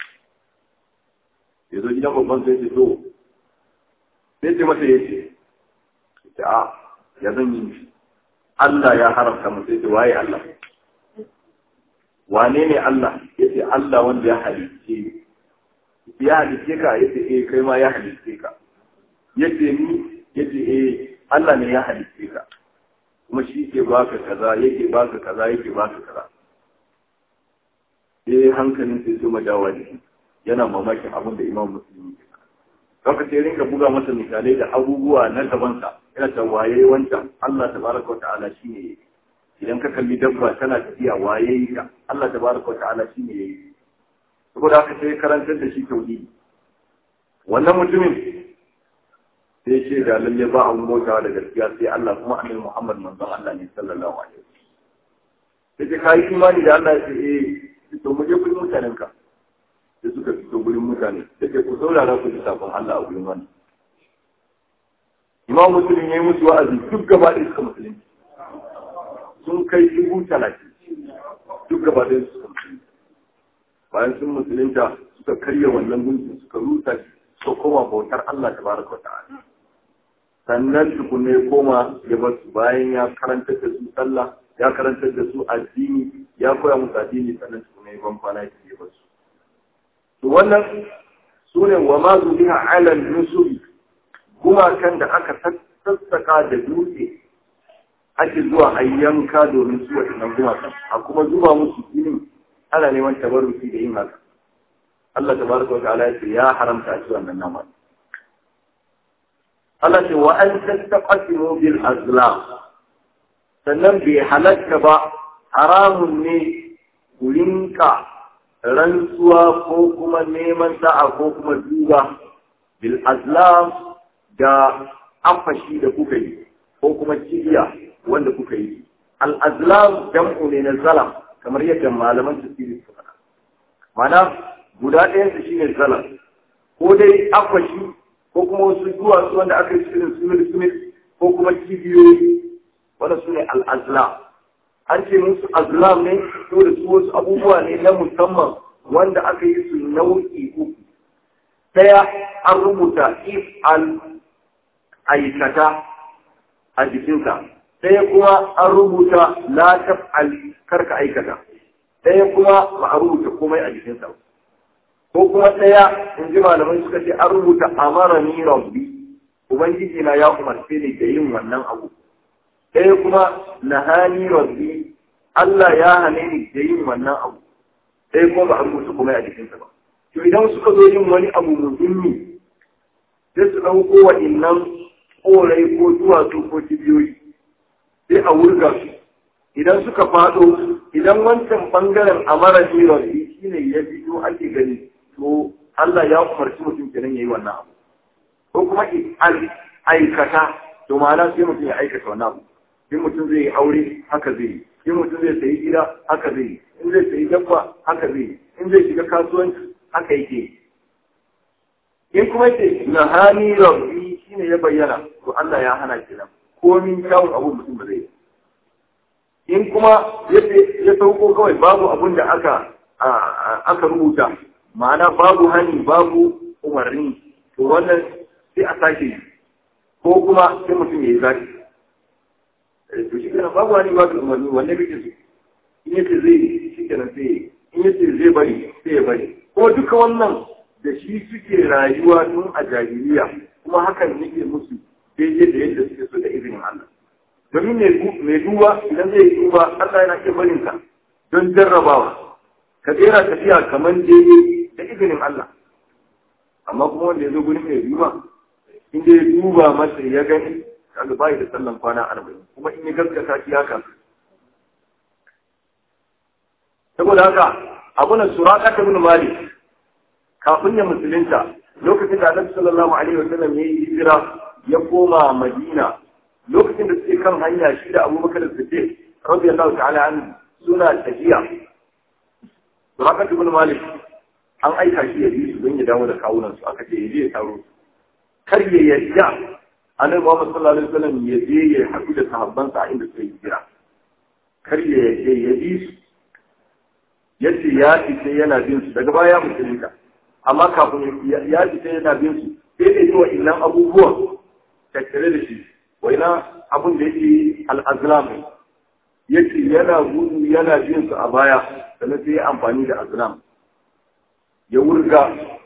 ya zo gidan babban su ya ce to sai ce masa ya ce a ya zan yi shi Allah ya haramta mu sai ce waye Allah wane ne Allah yace Allah wanda ya halice ya halice ka yace eh kai ma ya halice ka yace ni yace eh Allah ne ya halice ka kuma shi ke baka kaza yake baka kaza yake baka kaza eh hankalin sai su madawa ne yana mamakin abin da Imam Muslim ya Kaka sai rinka buga masa misalai da abubuwa na gabansa, yana ta waye wancan Allah ta baraka wa ta'ala shi ne idan ka kalli dabba tana tafiya waye yi ka Allah ta baraka wa ta'ala shi ne yayi. Saboda haka sai karantar da shi tauhidi. Wannan mutumin sai ce da lalle ba a mota da gaskiya sai Allah kuma annabi Muhammad manzon Allah ne sallallahu alaihi wasallam. Sai ka yi imani da Allah ya ce eh to mu je gurin mutanen ka. da suka fito gurin mutane da ke ku saurara ku ji sabon Allah a gurin wani. Imam Musulun ya yi musu wa'azi duk gaba ɗaya suka musulunci. Sun kai dubu talatin duk gaba ɗaya suka musulunci. Bayan sun musulunta suka karya wannan gunkin suka rusa shi suka koma bautar Allah ta baraka wa ta'ala. Sannan tukunne ya koma ya bar su bayan ya karantar da su sallah ya karantar da su addini ya koya musu addini sannan tukunne ya ban kwana ya bar su. to wannan su ne wa ma biha ala nusuri gumakan da aka sassaka da dutse ake zuwa a yanka domin su waɗannan gumakan a kuma zuba musu jinin ana neman tabarruki da yin haka Allah tabaraka wa ta'ala ya ce ya haramta a ci wannan nama Allah ce wa an tastaqsimu bil azlam sannan bai halatta ba haramun ne ku rinka rantsuwa ko kuma neman sa'a ko kuma duba bil azlam da afashi da kuka yi ko kuma cibiya wanda kuka yi al azlam jam'u ne na zalam kamar yadda malaman tafsiri suka faɗa mana guda ɗayan su shine zalam ko dai afashi ko kuma wasu duwatsu wanda aka yi cikin sumil sumil ko kuma cibiyoyi wanda su ne al azlam an ce musu azlam ne to da su wasu abubuwa ne na musamman wanda aka yi su nau'i uku ɗaya an rubuta if al aikata a jikinsa ɗaya kuma an rubuta la al karka aikata ɗaya kuma ba a rubuta komai a jikinsa ko kuma ɗaya in ji malamai suka ce an rubuta amara ni rabbi ubangiji na ya umarce ni da yin wannan abu ɗaya kuma nahani rabbi Allah ya hane ni da yin wannan abu ɗaya kuma ba a rubuta kuma a jikinsa ba to idan suka zo yin wani abu muhimmi sai su ɗauko wa innan korai ko duwatsu ko kibiyoyi sai a wurga su idan suka faɗo idan wancan ɓangaren amara ni rabbi shine ya fito ake gani to Allah ya umarci mutum kenan yayi wannan abu ko kuma aikata to ma'ana sai mutum ya aikata wannan abu in mutum zai yi aure haka zai yi in mutum zai sayi gida haka zai yi in zai sayi dabba haka zai yi in zai shiga kasuwanci haka yake in kuma yake na hani rabbi shine ya bayyana to Allah ya hana kenan komin kyawun abu mutum ba zai yi in kuma ya sauko kawai babu abun da aka aka rubuta ma'ana babu hani babu umarni to wannan sai a sake ko kuma sai mutum ya yi zaki to shi kenan babu hani babu umarni wanne kake so in yace zai shi kenan sai in yace zai bari sai ya bari kuma duka wannan da shi suke rayuwa tun a jahiliya kuma hakan nake musu daidai da yadda suke so da izinin Allah domin mai duba idan zai duba Allah yana iya barin ka don jarrabawa ka tsera tafiya kamar daidai da izinin Allah amma kuma wanda ya zo gurin mai duba in ya duba masa ya gani kaga bai da sallan kwana arba'in kuma in ya gaskata shi haka saboda haka abuna suraka ta bin malik kafin ya musulunta lokacin da Annabi sallallahu alaihi wasallam ya yi hijira ya koma Madina lokacin da suke kan hanya shi da Abubakar Siddiq radiyallahu ta'ala anhu suna tafiya suraka ta bin malik an aika shi ya bi su don ya dawo da kawunan su aka ce ya je ya taro kar ya yarda annabi Muhammad sallallahu alaihi wasallam ya je ya haɗu da sahabbansa a inda suka yi hijira kar ya yarda ya bi su yace ya fice yana bin su daga baya musulunta amma kafin ya fice yana bin su sai da yiwa illan abubuwan tattare da shi waina abun da yake al-azlam yace yana gudu yana bin su a baya sannan sai ya amfani da azlam ya wurga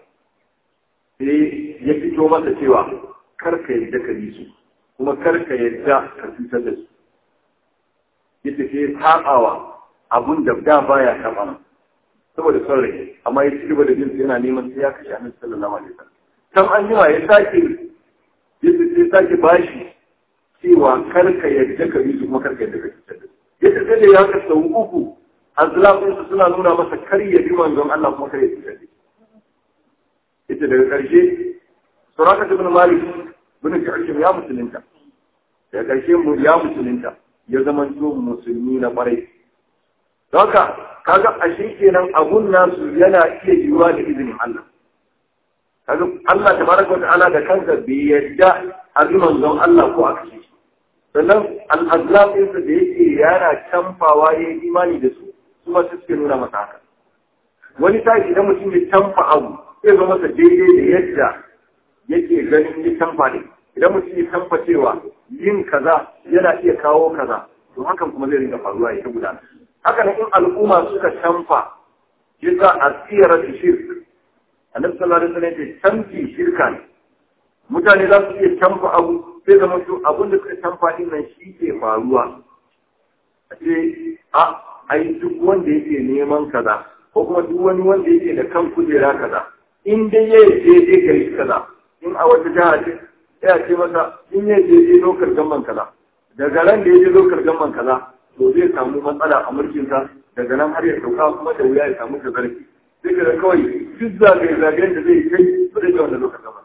sai ya fito masa cewa karka yadda ka yi su kuma karka yadda ka cutar da su ya tafi taɓawa abun da da baya taɓa ma saboda son rai amma ya ci gaba da jinsu yana neman sai ya kashe annabi sallallahu alaihi wasallam kan an jima ya sake ya ya sake bashi cewa karka yadda ka yi su kuma karka yadda ka cutar da su ya tafi da ya kasa uku azlafinsu suna nuna masa kar ya bi manzon Allah kuma kar ya cutar da shi ita daga ƙarshe suraka ibn malik bin kashim ya musulunta daga ƙarshe mu ya musulunta ya zama to musulmi na ƙwarai haka kaga ashe kenan abun nasu yana iya yiwuwa da izinin Allah kaga Allah tabaraka ta'ala da kansa bai yarda a bi manzon Allah ko a kashe shi sannan al-azlafin da yake yana canfawa ya yi imani da su kuma su suke nuna masa haka wani sa'i idan mutum ya canfa abu zai zama masa daidai da yadda yake ganin ya canfa ne idan mutum ya canfa cewa yin kaza yana iya kawo kaza to hakan kuma zai rinka faruwa ya ta gudana haka nan in al'umma suka canfa yasa a tsira da shirk annabi sallallahu alaihi wasallam ya canfi shirka ne mutane za su iya canfa abu sai zama to abin da suka canfa din nan shi ke faruwa a ce a ai duk wanda yake neman kaza ko kuma duk wani wanda yake da kan kujera kaza in dai ya je je ka yi kaza in a wata jiha ce ya ce masa in ya je je lokar gamman kaza daga ran da ya je lokar gamman kaza to zai samu matsala a mulkinsa daga nan har ya sauka kuma da wuya ya samu da zarfi sai ka kawai duk zagaye zagayen da zai kai su da yawan da lokar gamman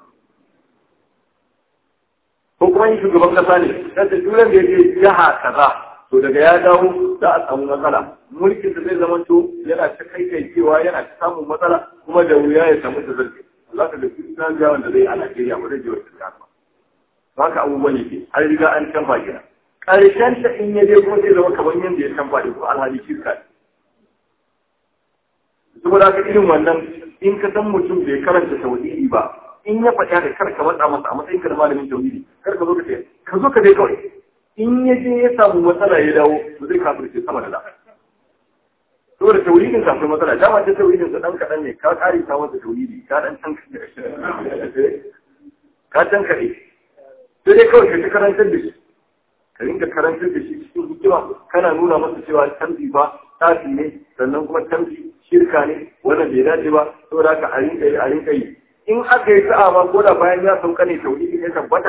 ko kuma yin shugaban kasa ne yadda duran da ya je jiha kaza to daga ya dawo za a samu matsala mulkin da zai zama to yana ta kai kai cewa yana ta samun matsala kuma da wuya ya samu da zarfi za ka da kristiyan jawon da zai a Najeriya ba zai je wata jiha ba haka abubuwan yake an riga an canfa gina ƙarshen ta in ya je kuma zai zama kamar yadda ya canfa da kuma alhali shirka ne saboda haka irin wannan in ka san mutum bai karanta tauhidi ba in ya faɗa da kar ka matsa masa a matsayin ka da malamin tauhidi kar ka zo ka ce ka zo ka dai kawai in ya je ya samu matsala ya dawo ba zai kafirce sama da da saboda tauhidin ka akwai matsala dama ta tauhidin sa dan kadan ne ka kare ta masa tauhidi ka dan san ka dan kare sai dai kawai ka karantar da shi ka rinka karantar da shi cikin hikima kana nuna masa cewa tambi ba tafi ne sannan kuma tambi shirka ne wannan bai dace ba saboda haka a rinka yi a rinka yi in aka yi sa'a ma ko da bayan ya sauka ne tauhidi ya tabbata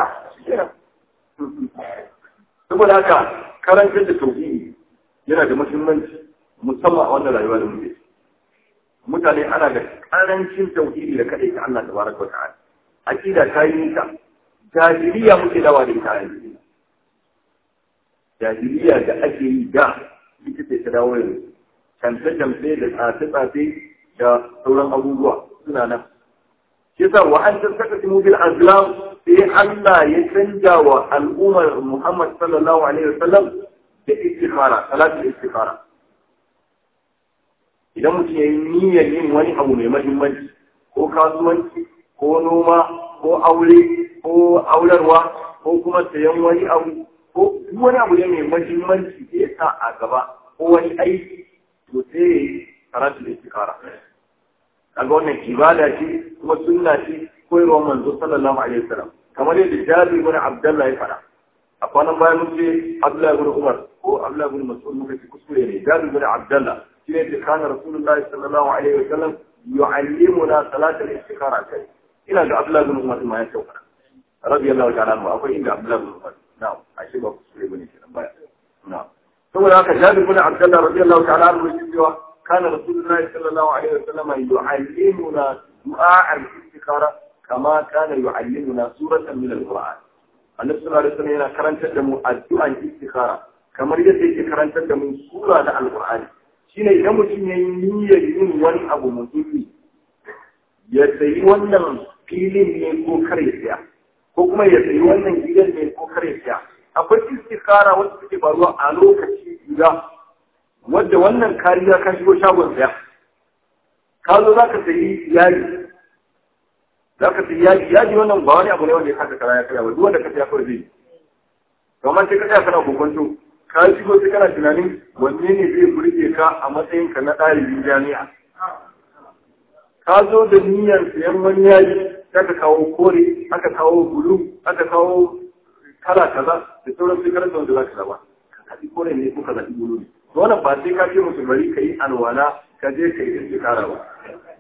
saboda haka karantar da tauhidi yana da muhimmanci musamman a wannan rayuwa da muke mutane ana da karancin tauhidi da kadai ta Allah tabaraka wa ta'ala aqida ta yi nisa jahiliya muke dawa da ita yanzu jahiliya da ake yi da ita ce ta dawo yanzu camfe-camfe da tsafe-tsafe da sauran abubuwa suna nan shi yasa wa an tattaka bil azlam sai Allah ya canja wa al'ummar Muhammad sallallahu alaihi wasallam da istikhara salatul istikhara idan mutum ya yi niyyar yin wani abu mai mahimmanci ko kasuwanci ko noma ko aure ko aurarwa ko kuma sayan wani abu ko wani abu ne mai mahimmanci da ya sa a gaba ko wani aiki to sai salatul istikhara kaga wannan ibada ce kuma sunna ce koyarwar manzo sallallahu alaihi wasallam kamar yadda Jabir ibn Abdullah ya fara a kwanan bayan mun ce Abdullah ibn Umar ko Abdullah ibn Mas'ud muka ce kuskure ne Jabir ibn Abdullah shine da kana Rasulullahi sallallahu alaihi wasallam yu'allimuna salat al-istikhara kai ina ga Abdullah ibn Umar ma ya sauka radiyallahu ta'ala anhu akwai inda Abdullah ibn Umar na'am ashe ba kuskure bane kenan baya na'am saboda haka Jabir ibn Abdullah radiyallahu ta'ala anhu ya cewa كان رسول الله صلى الله عليه وسلم يعلمنا دعاء الاستخارة كما كان يعلمنا سورة من القرآن النبي صلى الله عليه وسلم yana karantar da mu addu'an istikhara kamar yadda yake karantar da mu sura na alqur'ani shine idan mutum ya yi niyyar yin wani abu muhimmi ya sayi wannan filin ne ko kare siya ko kuma ya sayi wannan gidan ne ko kare siya akwai istikhara wacce take faruwa a lokaci guda wadda wannan kariya ka shigo shagon saya ka zo za ka sayi yaji za ka sayi yaji yaji wannan ba wani abu ne wanda ya kasa kara ya kaya ba duk wanda ka saya kawai zai kamar sai ka tsaya kana kokonto ka shigo sai kana tunanin wanne ne zai burge ka a matsayin ka na ɗalibin jami'a ka zo da niyyar sayan wani yaji aka kawo kore aka kawo bulu aka kawo kala kaza da sauran sai karanta wanda za ka zaba ka zaɓi kore ne ko ka zaɓi bulu ne wannan ba sai ka ce musu bari ka yi alwala ka je ka yi istikara ba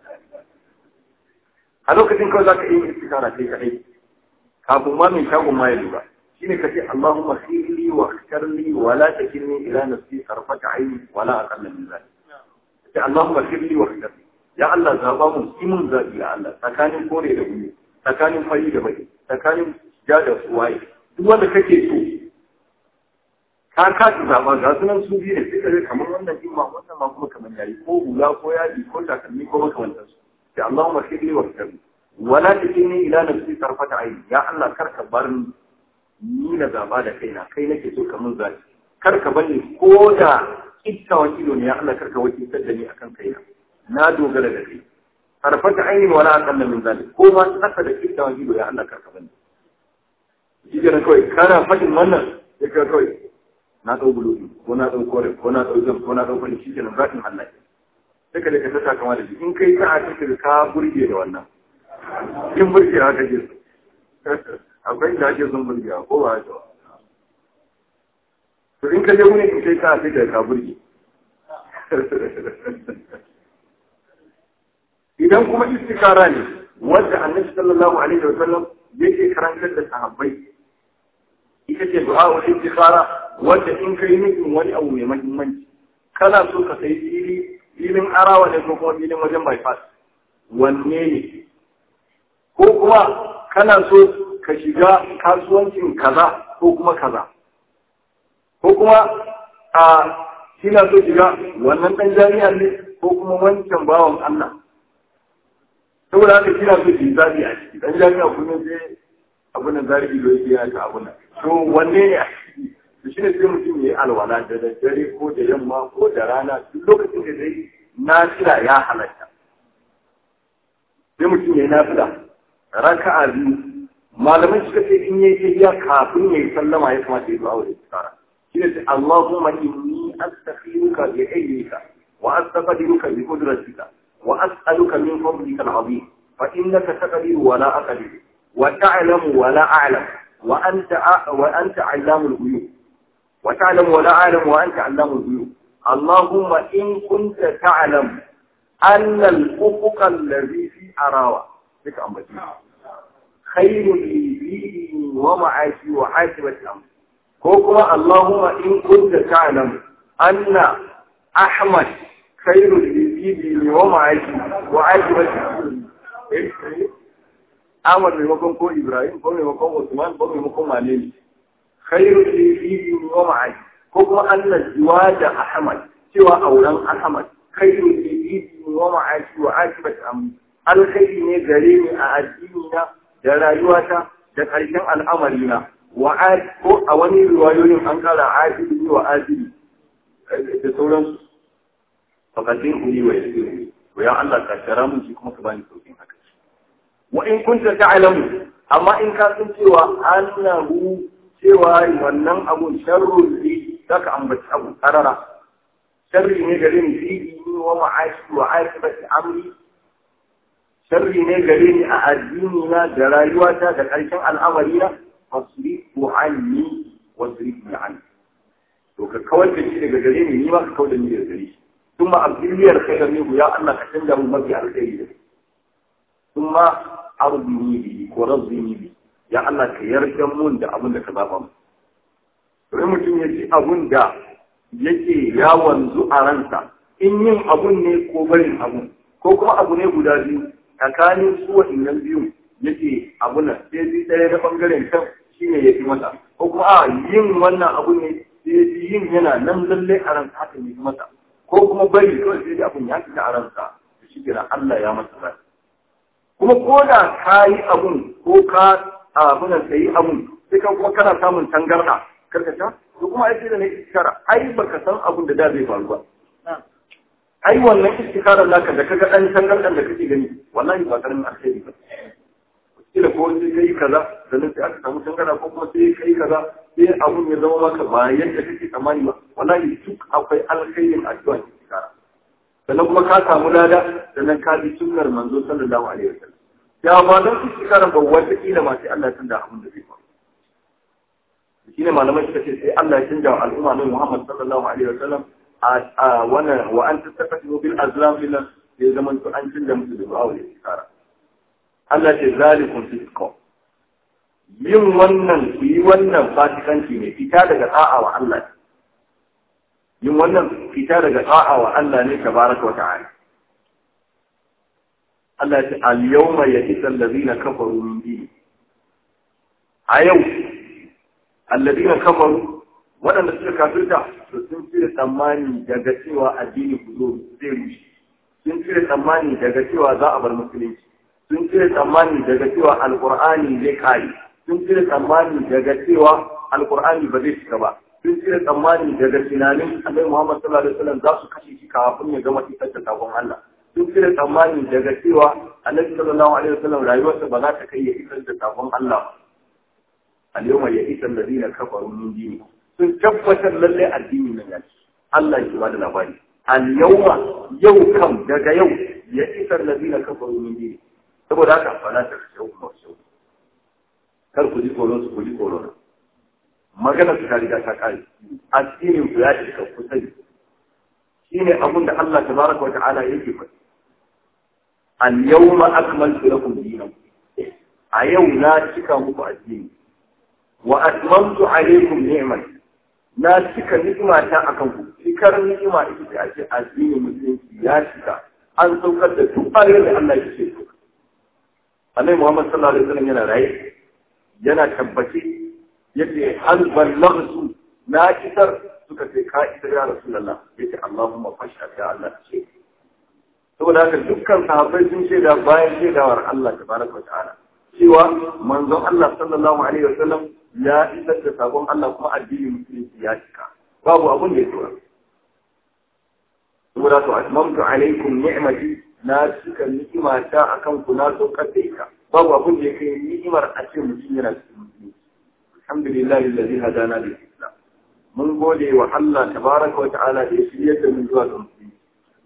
a lokacin kawai za ka yi istikara kai kaɗai kafin ma mai shagon ma ya lura shine ka ce Allahumma khirli wa khtarli wa la takilni ila nafsi tarfata aini wa la aqalla min zalik ce Allahumma khirli wa khtarli ya Allah zaba mun imun zabi ya Allah tsakanin kore da gumi tsakanin fari da baki tsakanin ja da waye duk wanda kake so ka kaci zaɓa ga sunan su biyu ne sai ka kamar wannan imma wannan ma kuma kamar yayi ko hula ko yadi ko takalmi ko makamantar su sai Allahumma khirli wa khirli wala takilni ila nafsi tarfata aini ya Allah kar ka bar ni ni na zaba da kaina kai nake so ka mun zaɓi kar ka bani ko da kittawan ido ne ya Allah kar ka wakiltar da ni akan kaina na dogara da kai tarfata aini wala aqalla min zalik ko ma tsaka da kittawan ido ya Allah kar ka bani shi kenan kawai kana fadin wannan ya kawai na ɗau bulodi ko na ɗau kore ko na ɗau zan ko na ɗau kwani shi kenan zaɓin Allah sai ka da ka tata kama da shi in kai ka a cikin ka burge da wannan in burge haka ke akwai da ake son burge ko ba haka to in ka je wani in kai ka a cikin ka burge idan kuma istikara ne wanda annabi sallallahu alaihi wa sallam yake karantar da sahabbai ita ce du'a wa istikhara wanda in kai nufin wani abu mai mahimmanci kana so ka sai fili filin arawa ne ko kuma filin wajen bypass wanne ne ko kuma kana so ka shiga kasuwancin kaza ko kuma kaza ko kuma a kina so shiga wannan dan jami'ar ne ko kuma wancan bawan Allah saboda haka kina so ki zabi a ciki dan jami'a kullum sai abun nan zari ido yake yana ta abun nan to wanne ne a ciki to shine sai mutum ya yi alwala da daddare ko da yamma ko da rana duk lokacin da dai nafila ya halatta sai mutum ya yi nafila raka'a biyu malamai suka ce in yayi tafiya kafin ya yi sallama ya kamata ya zuwa da tsara shine sai Allahumma inni astaghfiruka bi ilmika wa astaqdiruka bi qudratika wa as'aluka min fadlika al-azim fa innaka taqdiru wa la aqdiru wa ta'lamu wa la a'lam wa anta wa anta 'allamul ghuyub wa ta'lamu wa la a'lam wa anta 'allamul ghuyub اللهم إن كنت تعلم أن الأفق الذي في أراوة ذلك أمبتي خير لي ديني ومعاشي وعاقبة أمري كوكما اللهم إن كنت تعلم أن أحمد خير لي ديني ومعاشي وعاقبة أمري أحمد ميمكن كو إبراهيم كو ميمكن عثمان كو ميمكن مالين خير لي ديني ومعاشي كوكما أن الزواج أحمد سوى أولان أحمد خير لي ديني ومعاشي وعاقبة أمري alkhairi ne gare ni a addinina da rayuwata da ƙarshen al'amarina wa ko a wani riwayoyin an kara adili wa adili da sauransu fakatun kuli wa yasiru to ya Allah ka shara mun shi kuma ka bani saukin haka wa in kunta ta'lamu amma in ka san cewa annahu cewa wannan abun sharrun li zaka ambaci abu karara sharri ne gare ni fi wa ma'ashi wa aibati amri sharri ne gare ni a addini na da rayuwata da ƙarshen al'amari na fasrifu anni wasrifu anni to ka kawar da shi daga gare ni ni ma ka kawar da ni daga gare shi ثم أبدلير خيرا منه يا الله كتنجا من مبي على الخير ثم أرضني به ورضني به يا الله كيرجم من دا أبن دا كبابا wani mutum ya ji abun da yake ya wanzu a ransa in yin abun ne ko barin abun ko kuma abu ne guda biyu tsakanin su waɗannan biyun yake abu nan sai bi ɗaya na ɓangaren can shi ne ya fi masa ko kuma a yin wannan abu ne sai bi yin yana nan lalle a ransa haka ne masa ko kuma bari kawai sai abun ya fita a ransa da shi kira Allah ya masa rai kuma ko da ka yi abun ko ka abunan ka yi abun sai kan kuma kana samun tangarɗa karkata to kuma ai sai da ne istikara ai baka san abun da da zai faru ba ai wannan istikarar naka da kaga dan tangardan da kake gani wallahi ba karamin alheri ba kila ko sai kai kaza sannan sai aka samu tangara ko kuma sai kai kaza sai abun ya zama maka ba yadda kake tsammani ba wallahi duk akwai alkhairin addu'a istikara sannan kuma ka samu lada sannan ka bi sunnar manzo sallallahu alaihi wasallam ya ba don istikara ba wata kila ma sai Allah ya tunda abun da zai faru shine malamai suka ce sai Allah ya canja wa al'umma ne Muhammad sallallahu alaihi wasallam a wannan wa an tattafatu bil azlam lillah ya zaman to an canja musu da du'a da istikara Allah ce zalikum fisqa yin wannan ku yi wannan fasikanci ne fita daga da'a wa Allah yin wannan fita daga da'a wa Allah ne tabaraka wa ta'ala Allah ce al yawma ya'isa allazina kafaru min dini a yau allazina kafaru waɗanda suka kafirta to sun cire tsammani daga cewa addini ku zo zai rushe sun cire tsammani daga cewa za a bar musulunci sun cire tsammani daga cewa alqur'ani zai kare sun cire tsammani daga cewa alqur'ani ba zai shiga ba sun cire tsammani daga tunanin annabi Muhammad sallallahu alaihi wasallam za su kashe shi kafin ya gama isar da sabon Allah sun cire tsammani daga cewa annabi sallallahu alaihi wasallam rayuwarsa ba za ta kai ya isar da sabon Allah ba al-yawma ya'isa alladhina kafaru min dinikum sun tabbatar lalle addini nan ya Allah ya bada labari al-yawma yau kam daga yau ya isar ladina kafaru min dini saboda haka fala ta shau ma shau kar ku ji tsoron su ku ji tsoron magana su ta riga ta kare addinin ku ya shiga ku sani shine abun da Allah tabaraka wa ta'ala yake faɗi al-yawma akmaltu lakum dinakum a yau na cika muku addini wa atmamtu alaykum ni'mati na cika ni'imata a kanku cikar ni'ima ita ce ake addinin musulunci ya cika an saukar da duk ayoyin da Allah ya ce so Annabi Muhammad sallallahu alaihi wasallam yana raye yana tabbace yace hal ballaghtu na kisar suka ce ka isar ya rasulullah yace Allahumma fashhad ya Allah ce saboda haka dukkan sahabbai sun shaida bayan shaidawar Allah tabaraka wa ta'ala cewa manzon Allah sallallahu alaihi wasallam ya isar da sabon Allah kuma addinin musulunci ya cika babu abun da ya tura saboda to atmamtu alaikum ni'mati na cika ni'ima ta akan ku na saukar da ita babu abun da ya kai ni'imar a ce mutum yana cikin musulunci alhamdulillah alladhi hadana lil islam mun gode wa Allah tabaraka wa ta'ala da ya shirya da mun zuwa ga musulunci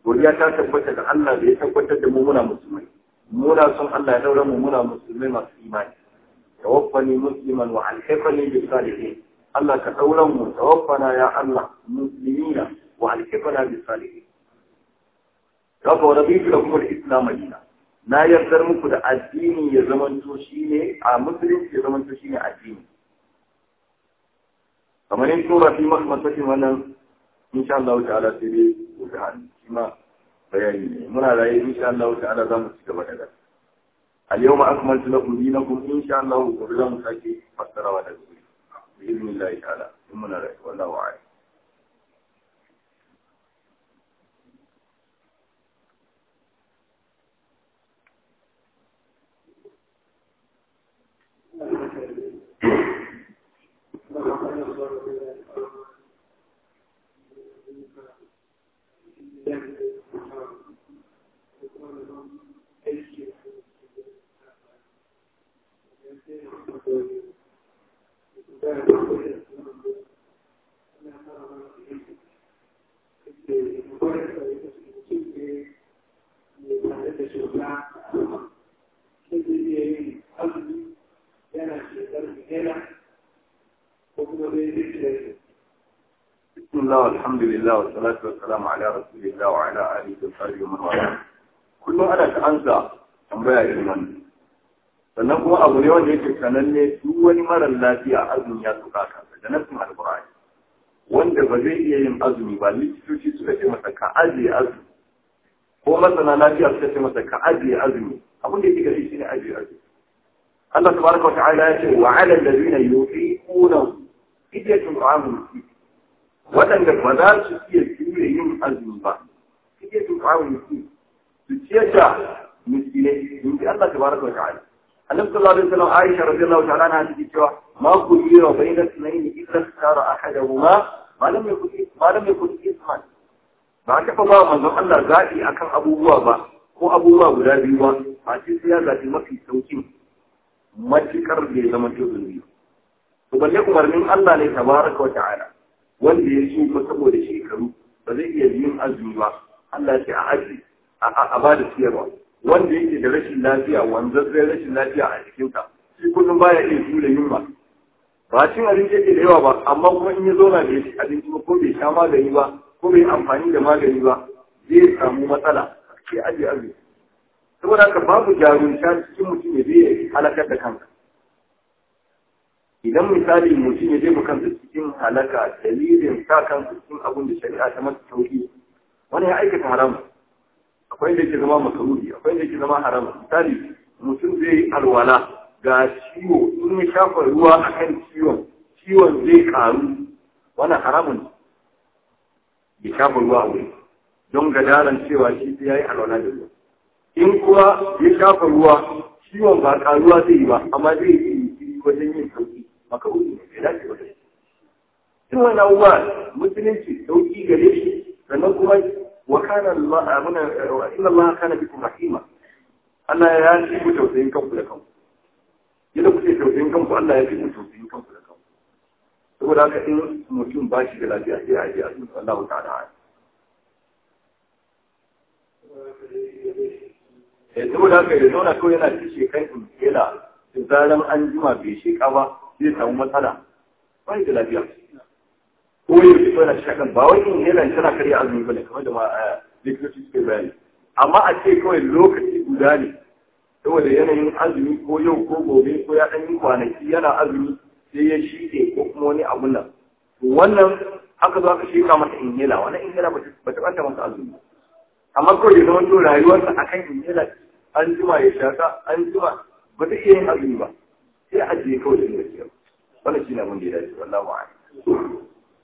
godiya ta tabbata da Allah da ya tabbatar da mu muna musulmai muna son Allah ya daura mu muna musulmai masu imani tawaffani musliman wa alhifani bis salihin Allah ka daura mu tawaffana ya Allah muslimina wa alhifana bis salihin Kafa wa rabitu lakum al-islam madina na yardar muku da addini ya zamanto shine a musulunci ya zamanto shine addini kamar yin tura fi masu wannan insha Allah ta'ala sai dai gobe hannu shi ma bayani ne muna raye insha Allah ta'ala za mu ci gaba da gasa al-yawma akmaltu lakum dinakum insha Allah gobe za mu sake fassarawa da gobe bi idnillahi ta'ala in muna raye wallahu a'lam بسم الله والحمد لله والصلاة والسلام على رسول الله وعلى آله وصحبه ومن والاه kullum ana ta ansa tambaya irin wannan sannan kuma abu ne wanda yake sananne duk wani marar lafiya azumi ya tuka kansa da nasin alqur'ani wanda ba zai iya yin azumi ba likitoci suka ce masa ka ajiye azumi ko masana lafiya suka ce masa ka ajiye azumi abin da yake gari shine ajiye azumi Allah tabaraka wa ta'ala ya ce wa 'ala alladhina yuqiquna fidyatun ta'amun miskin waɗanda ba za su iya jure yin azumi ba fidyatun ta'amun miskin su ciyar da miskinai in ji Allah tabaraka wa ta'ala annabi sallallahu alaihi wasallam Aisha radiyallahu ta'ala anha take cewa ma kulliya bayna sunayn illa sara ahaduhuma ma lam yakun ma lam yakun isman ba ta fa ba manzon Allah zaɓi akan abubuwa ba ko abubuwa guda biyu ba a ce sai ya zaɓi mafi saukin matukar da ya zama to zunubi to balle umarnin Allah ne tabaraka wa ta'ala wanda ya tsufa saboda shekaru ba zai iya yin azumi ba Allah ya ce a aji a ba da siyarwa wanda yake da rashin lafiya wanzazzai rashin lafiya a jikinsa shi kullum baya iya jure yunwa ba cin abinci yake da yawa ba amma kuma in ya zauna da shi abinci ba ko bai sha magani ba ko bai amfani da magani ba zai samu matsala sai aje azumi saboda haka babu jarumta cikin mutum ya zai halakar da kansa idan misali mutum ya jefa kansa cikin halaka dalilin sa kansa cikin abin da shari'a ta masa sauki wani ya aikata haram akwai da ke zama makaruri akwai da ke zama haram misali mutum zai yi alwala ga ciwo in ya shafa ruwa akan ciwon ciwon zai karu wannan haramun ya shafa ruwa a wuri don gadaran cewa shi sai ya yi alwala da ruwa in kuwa ya shafa ruwa ciwon ba karuwa zai yi ba amma zai yi wajen yin sauki makaruni ne bai dace ba da shi in wani abubuwa musulunci sauki gare shi sannan kuma wa kana Allah inna Allah kana bikum rahima Allah ya yi ku tausayin kanku da kanku yadda kuke tausayin kanku Allah ya fi ku tausayin kanku da kanku saboda haka in mutum ba shi da lafiya sai a ji a cikin Allah ta'ala eh saboda haka ya zauna kawai yana ci shekan inhela da zaran an jima bai sheka ba zai samu matsala ba da lafiya ko yau da kawai na shakan ba wai inhela tana karya azumi ba ne kamar da ma likitoci suke bayani amma a ce kawai lokaci guda ne saboda yanayin azumi ko yau ko gobe ko ya ɗan yi kwanaki yana azumi sai ya shiɗe ko kuma wani abun nan wannan aka zo aka sheka masa inhela wannan inhela ba ta ɓanta masa azumi amma kawai da zama to rayuwarsa a kan inhela an jima ya shaka an jima ba zai iya yin azumi ba sai a ajiye kawai da inda ciyar wannan shi ne abin da ya dace wallahu a'lam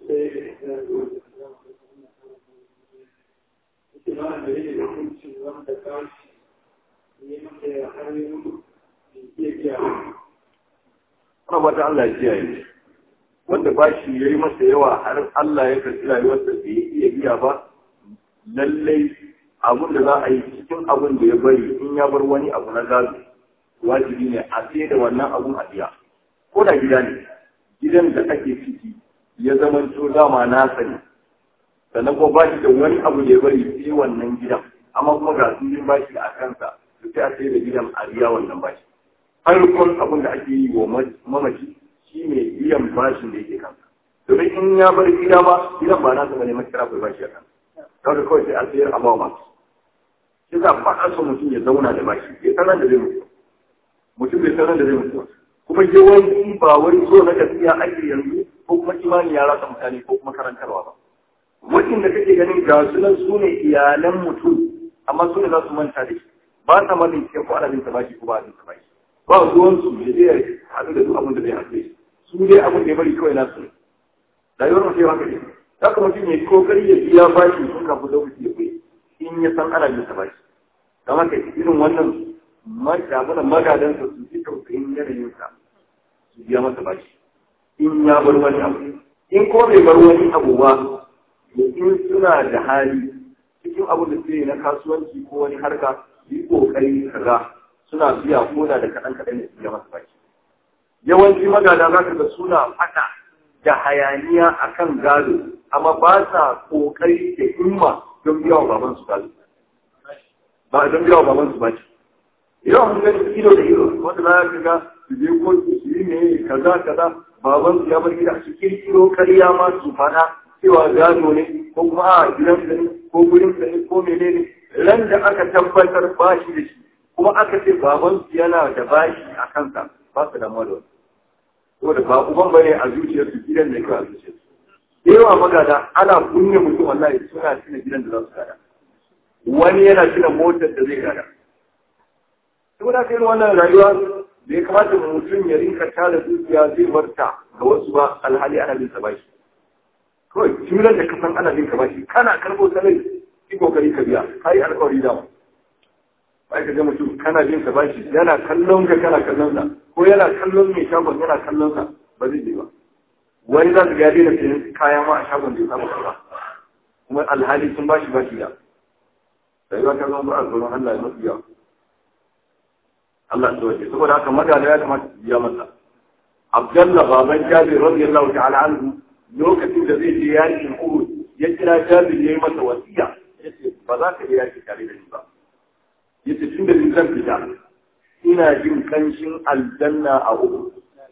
Ana wata Allah ya kiyaye wanda ba shi ya yi masa yawa har Allah ya karɓi rayuwarsa bai iya biya ba lallai abin da za a yi cikin abin da ya bari in ya bar wani abu na gado wajibi ne a sai da wannan abun a biya ko da gida ne gidan da ake ciki ya zama to dama na sani sannan kuma ba shi da wani abu da ya bari sai wannan gidan amma kuma ga sun ba shi a kansa sai a sai da gidan a biya wannan bashi farkon abin da ake yi wa mamaci shi ne biyan bashin da yake kansa domin in ya bar gida ba gidan ba nasa bane makira bai bashi a kansa kawai kawai sai a sayar a bawa masu shi za ba a so mutum ya zauna da bashi bai sanar da zai mutu mutum bai sanar da zai mutu kuma yawanci ba wani so na gaskiya ake yanzu ko kuma imani ya rasa mutane ko kuma karantarwa ba waɗanda kake ganin ga su nan su ne iyalan mutum amma su ne za su manta da shi ba sa ma bincike ko ana bin ta bashi ko ba a bin ta bashi ba ruwan su da zai haɗu da duk abin da zai haɗu su dai abin da ya bari kawai nasu ne rayuwar mutum ya haka ne za ka mutum ya yi kokari ya biya bashi sun kafin lokaci ya kuyi in ya san ana bin ta bashi don haka irin wannan magadan magadansa su ji tausayin yanayinsa su biya masa bashi in ya bar wani abu in ko bai bar wani abu ba in suna da hali cikin abin da suke na kasuwanci ko wani harka yi kokari kaza suna biya koda da kaɗan kaɗan ne su biya masa baki yawanci magada za ka ga suna faɗa da hayaniya akan gado amma ba sa kokari da himma don biya wa baban su gado ba don biya wa baban su baki yawan mun gani ido da ido wanda za ka ga su je kotu su yi ne kaza kaza baban su ya bar gida su kirkiro karya ma su faɗa cewa gado ne ko kuma a gidan ne ko gurin ne ko menene ran da aka tabbatar bashi da shi kuma aka ce baban su yana da bashi a kansa ba su damuwa da wani saboda ba uban bane a zuciyarsu gidan da kawai a zuciyarsu da yawa magada ana kunne mutum wallahi suna tuna gidan da za su gada wani yana tuna motar da zai gada saboda kai wannan rayuwa da ya kamata mutum ya rinka tara zuciya zai barta ga wasu ba alhali ana bin sa bashi kawai jimlar da kasan ana bin ka bashi kana karbo sarai ki kokari ka biya kai alƙawari da bai ka ga mutum kana bin sa bashi yana kallon ka kana kallon sa ko yana kallon mai shagon yana kallon sa ba zai je ba wani za su ga daina sayan kayan ma a shagon da ya samu kaza kuma alhali sun bashi bashi da rayuwa ta zama ba a tsoron Allah ya mafi yawa Allah ya wace saboda haka magana ya kamata su biya masa Abdullah baban Jabir radiyallahu ta'ala anhu lokacin da zai je yakin Uhud ya kira Jabir yayi masa wasiya yace ba za ka je yaki tare da ni ba yace tun da zan fita ina jin kanshin aljanna a Uhud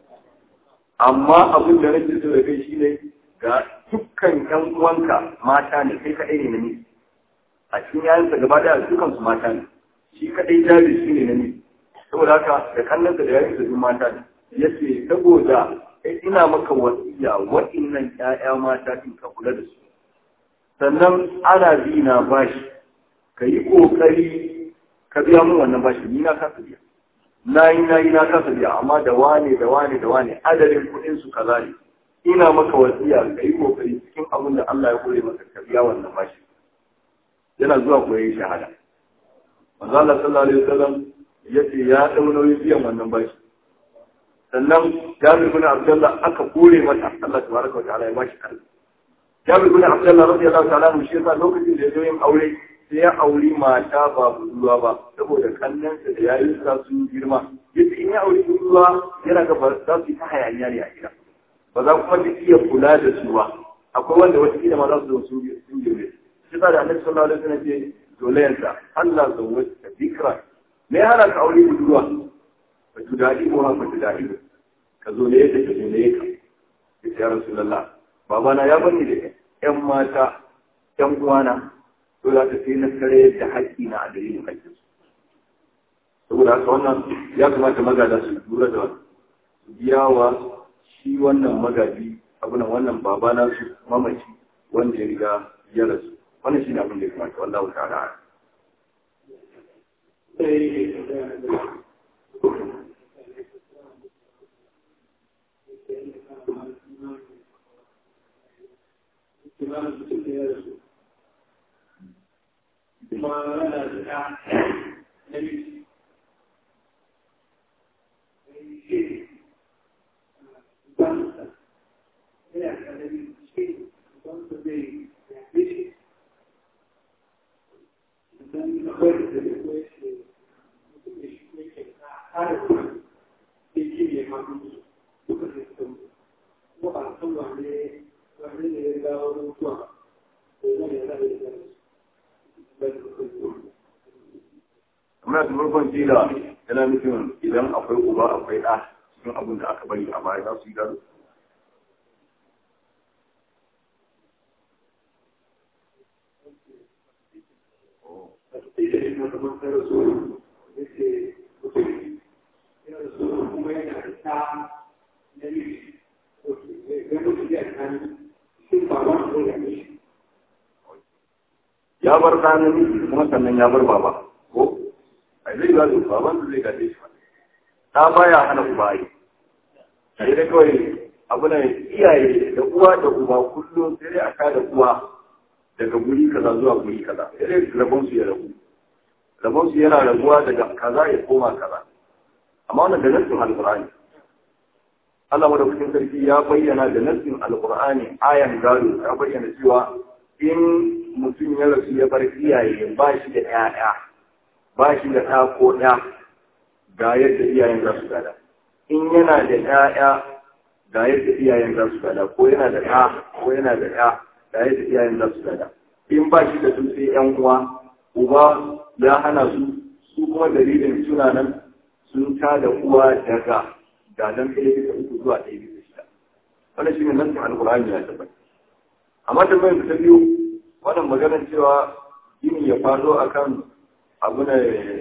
amma abin da nake so da kai shine ga dukkan ƴan uwanka mata ne kai kadai ne namiji a cikin yayansa gaba daya dukkan su mata ne shi kadai Jabir shine namiji saboda haka da kallon da yayin da duk mata ne yace saboda ina maka wasiya waɗannan ƴaƴa mata din ka kula da su sannan ana bi na bashi ka yi ƙoƙari ka biya mun wannan bashi ni na kasa biya na yi na yi na kasa biya amma da wane da wane da wane adadin kuɗin su kaza ne ina maka wasiya ka yi ƙoƙari cikin abin da Allah ya kore maka ka biya wannan bashi yana zuwa koyon shahada manzo Allah sallallahu alaihi wasallam yace ya dau nauyin biyan wannan bashi sannan Jabir bin Abdullah aka kore mata Allah tabaraka wa ta'ala ya bashi karfi Jabir bin Abdullah radiyallahu ta'ala mu shi yasa lokacin da ya zo yin aure sai ya auri mata ba budurwa ba saboda kannansa da yayin sa sun girma yace in ya auri budurwa yana ga ba za su yi ta hayaniya ne a gida ba za kuma ta iya kula da su ba akwai wanda wata kila ma za su zo sun girme shi da Annabi sallallahu alaihi wasallam ce dolayarsa Allah zawwata bikra me ya hana ka aure budurwa ba tu daɗi ko ba tu daɗi ka zo ne yadda ka zo ne ka ya rasulullah babana ya bani da ƴan mata ƴan uwana to za ta sai na kare da haƙƙi na a dalilin haƙƙin su saboda haka wannan ya kamata magada su lura da su biya wa shi wannan magaji abu nan wannan babana su mamaci wanda ya riga ya rasu wannan shi ne abin da ya kamata wallahu ta'ala amma da farkon jila yana nufin idan akwai uba akwai ɗa cikin abin da aka bari a baya za su yi gado ya bar ɗa namiji kuma sannan ya bar baba ko a zai gado baban da zai gaje shi ta baya hana uba yi sai dai kawai abu na iyaye da uwa da uba kullum sai dai a kada uwa daga guri kaza zuwa guri kaza sai dai rabon su ya rabu rabon su yana rabuwa daga kaza ya koma kaza amma wannan da nassin alqur'ani Allah madaukakin sarki ya bayyana da nassin alqur'ani ayan gado ya bayyana cewa in mutum ya rasu ya bar iyaye ba shi da ƴaƴa ba shi da ɗa ko ɗa ga yadda iyayen za su gada in yana da ƴaƴa ga yadda iyayen za su gada ko yana da ɗa ko yana da ƴa ga yadda iyayen za su gada in ba shi da su sai ƴan uwa uba ya hana su su kuma dalilin suna nan sun ta da uwa daga gadan ɗaya bisa uku zuwa ɗaya bisa shida wannan shi ne nan alƙur'ani ya tabbata amma tambayar ta biyu wannan maganar cewa gini ya faɗo akan abu na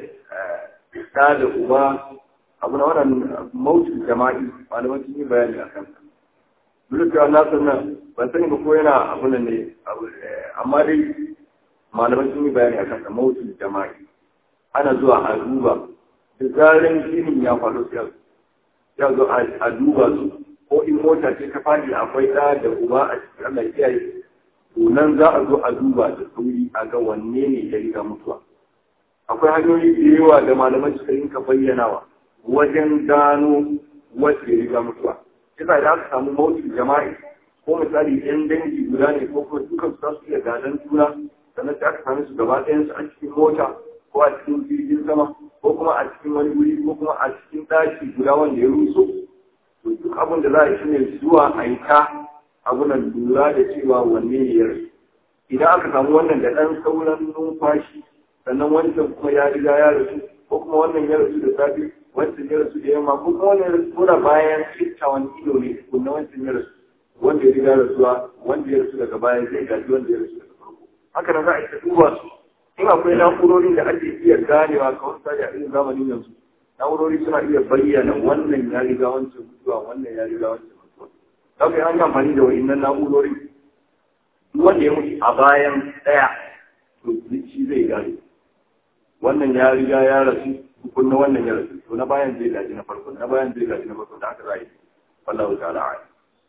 ta da uba abu na wannan mautin jama'i malaman sun yi bayani a kansa duk da na san nan ban sani ba ko yana abu nan ne amma dai malaman sun yi bayani a kansa mautin jama'i ana zuwa a duba da zarin ginin ya faru sai ya zo a duba su ko in mota ce ta fadi akwai ɗa da uba a cikin Allah kiyaye to nan za a zo a duba da sauri a ga wanne ne ya riga mutuwa akwai hanyoyi da yawa da malaman suka yi ka bayyanawa wajen gano wacce ya riga mutuwa kisa da aka samu mautin jama'i ko misali yan dangi guda ne ko kuma dukan su za su iya gadon juna sannan sai aka same su gaba ɗayan su a cikin mota ko a cikin jirgin sama ko kuma a cikin wani wuri ko kuma a cikin ɗaki guda wanda ya ruso to duk abin da za a yi shine zuwa a yi ta abunan lura da cewa wanne ne ya rasu idan aka samu wannan da ɗan sauran numfashi sannan wancan kuma ya riga ya rasu ko kuma wannan ya rasu da safe wancan ya rasu da yamma ko kuma wannan ya rasu kura bayan citta wani ido ne kuma wancan ya rasu wanda ya riga rasuwa wanda ya rasu daga bayan zai gaji wanda ya rasu daga farko haka nan za a yi ta duba su in akwai na'urorin da ake iya ganewa kawai sai a irin zamanin yanzu na'urori suna iya bayyana wannan ya riga wancan mutuwa wannan ya riga wancan mutuwa za ka yi an amfani da wa'innan na'urori wanda ya mutu a bayan ɗaya to shi zai gane wannan ya riga ya rasu kun na wannan ya rasu to na bayan zai gaji na farko na bayan zai gaji na farko da aka zai wallahu ta'ala a'lam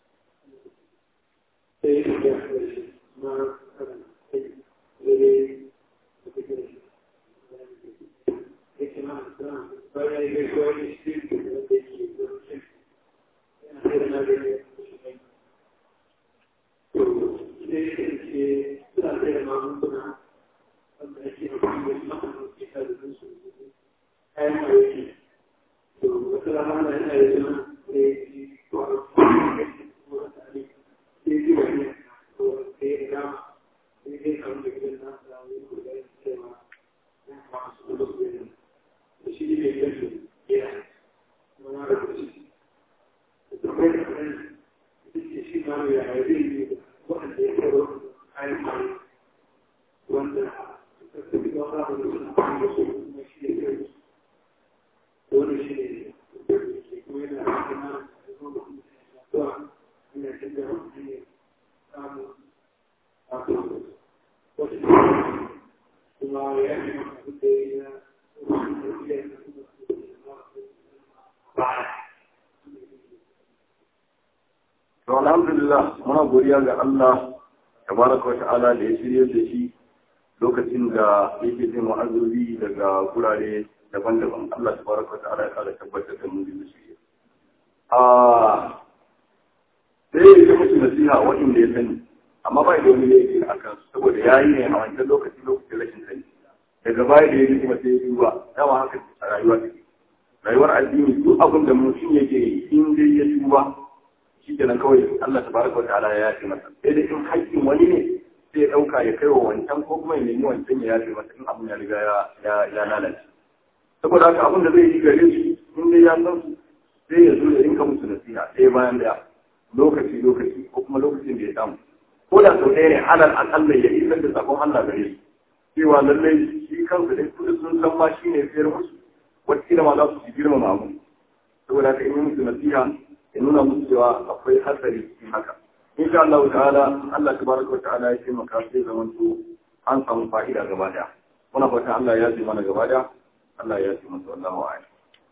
To alhamdulillah muna godiya ga Allah tabaraka wata'ala da ya shirye da shi lokacin da yake jin wa'azobi daga gurare daban-daban Allah tabaraka wata'ala ya kara tabbatar da mu da shi. Ah sai ya musu nasiha waɗanda ya sani amma ba da wani laifi a kan saboda ya yi ne a wancan lokaci lokacin rashin sani daga baya da ya yi kuma sai ya duba dama haka a rayuwa take rayuwar addini duk abin da mutum yake yi in dai ya duba shi kenan kawai Allah tabaraka wa ta'ala ya yafe masa sai da in haƙƙin wani ne sai ya ɗauka ya kai wa wancan ko kuma ya nemi wancan ya yafe masa in abin ya riga ya lalace saboda haka abin da zai yi gare su in dai ya san su sai ya zo ya rinka musu nasiha ɗaya bayan ɗaya lokaci lokaci ko kuma lokacin da ya samu ko da sau ɗaya ne alal aƙalla ya isar da sakon Allah gare su cewa lallai shi kansu ne kudu sun san ma shi ne fiyar musu wata ma za su ci girmama mu saboda haka in yi musu nasiha ya nuna musu cewa akwai hatsari cikin haka insha Allah ta'ala Allah tabaraka wa ta'ala ya taimaka sai zaman to an samu fa'ida gaba daya muna fata Allah ya ji mana gaba daya Allah ya ji masa wallahu a'lam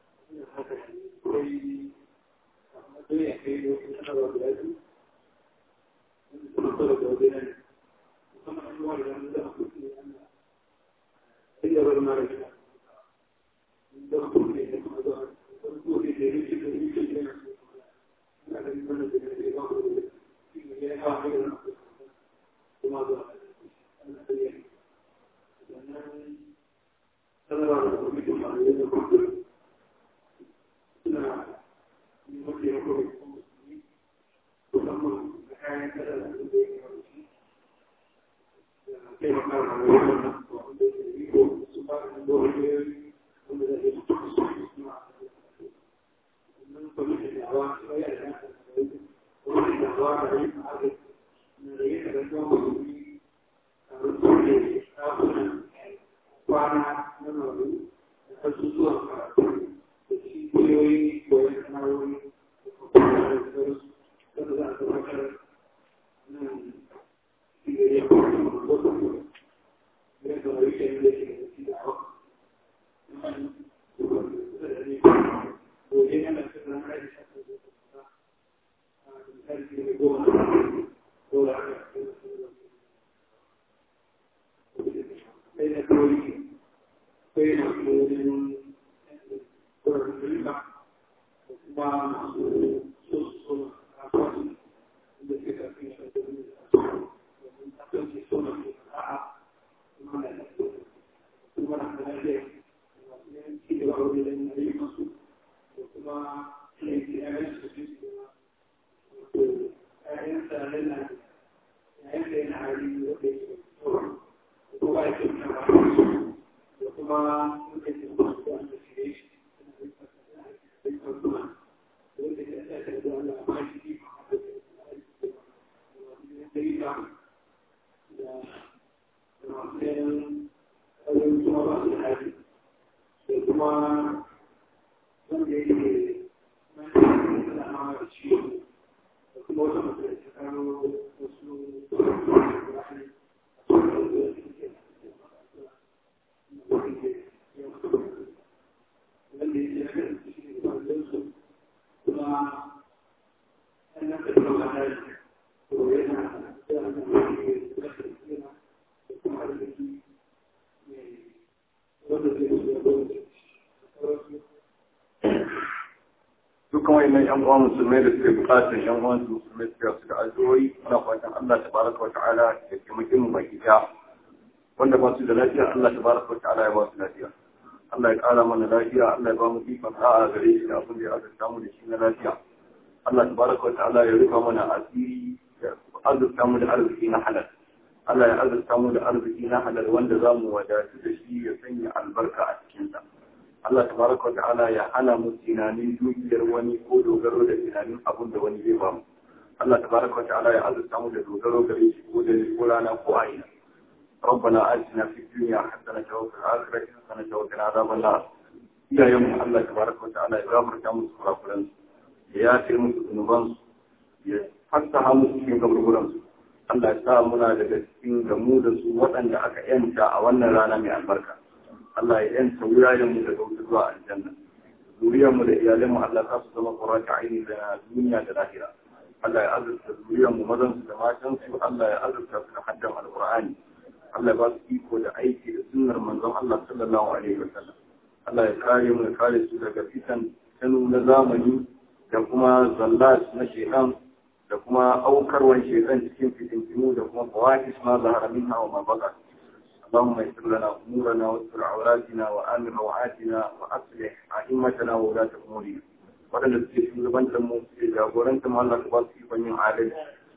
dukkan wayannan yan uwa musulmai da suke bukatar yan uwan su musulmai suka su da addu'o'i muna fatan Allah tabaraka wa ta'ala ya taimake mu baki daya wanda ba su da lafiya Allah tabaraka wa ta'ala ya ba su lafiya Allah ya kara mana lafiya Allah ya ba mu ikon sa'a gare shi da abin da ya azurta mu da shi na lafiya Allah tabaraka wa ta'ala ya rufa mana asiri ya azurta mu da arziki na halal Allah ya azurta mu da arziki na halal wanda za mu wadatu da shi ya sanya albarka a cikinsa. Allah tabaraka wa ta'ala ya hana mu tunanin dukiyar wani ko dogaro da tunanin abun da wani zai bamu. Allah tabaraka wa ta'ala ya azurta mu da dogaro gare shi ko da ko rana ko aina. ربنا آتنا في الدنيا حسنة وفي الآخرة حسنة وقنا عذاب النار. يا يوم الله تبارك وتعالى يغفر كم سكرافرن يا تيمس ذنوبان ya fassaha musu cikin kaburburansu Allah ya sa muna daga cikin gamu da su waɗanda aka yanta a wannan rana mai albarka Allah ya yanta wurayenmu daga wuta zuwa aljanna zuriyarmu da iyalanmu Allah za su zama qurrata aini da duniya da lahira Allah ya azurta zuriyarmu mazan su da matan su Allah ya azurta su da haddan alqur'ani Allah ya ba su iko da aiki da sunnar manzon Allah sallallahu alaihi wasallam Allah ya kare mu ya kare su daga fitan tanu na zamani da kuma zallat na shaitan da kuma aukarwan shaitan cikin fitintinu da kuma fawahis ma zahara minha wa ma baka اللهم يسر لنا امورنا واستر عوراتنا وامن روعاتنا واصلح ائمتنا وولاة امورنا waɗanda suke shugabantar mu suke jagorantar mu Allah ka ba su ikon yin adalci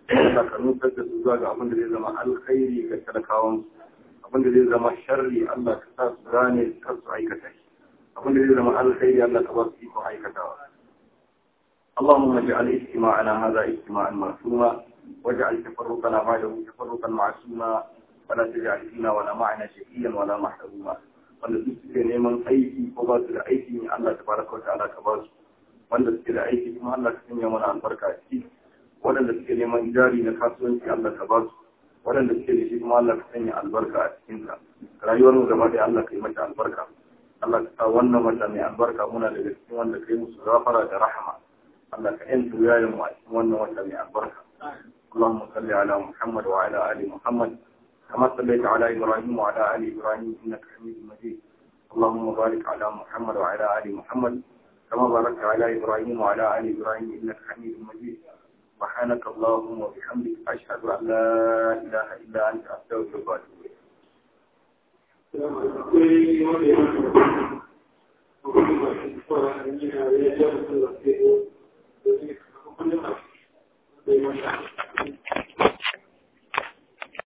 Allah ka nusar da su zuwa ga abin da zai zama alkhairi ga talakawan abin da zai zama sharri Allah ka sa su gane kar su aikata shi abin da zai zama alkhairi Allah ka ba su ikon aikatawa اللهم اجعل اجتماعنا هذا اجتماعا معصوما واجعل تفرقنا بعده تفرقا معصوما ولا تجعل فينا ولا معنا شقيا ولا محروما wanda duk suke neman aiki ko ba su da aiki ne Allah ta baraka wa ta'ala ka ba su wanda suke da aiki kuma Allah ka sanya mana albarka a ciki waɗanda suke neman jari na kasuwanci Allah ka ba su waɗanda suke da shi kuma Allah ka sanya albarka a cikin sa rayuwar mu gaba da Allah ka yi mata albarka Allah ka sa wannan wata mai albarka muna daga cikin wanda kai musu gafara da rahama Allah ka yantu yayin mu a cikin wannan wata mai albarka اللهم صل على محمد وعلى آل محمد كما صليت على إبراهيم وعلى آل إبراهيم إنك حميد مجيد اللهم بارك على محمد وعلى آل محمد كما باركت على إبراهيم وعلى آل إبراهيم إنك حميد مجيد سبحانك اللهم وبحمدك أشهد أن لا إله إلا أنت أستغفرك وأتوب إليك Thank you.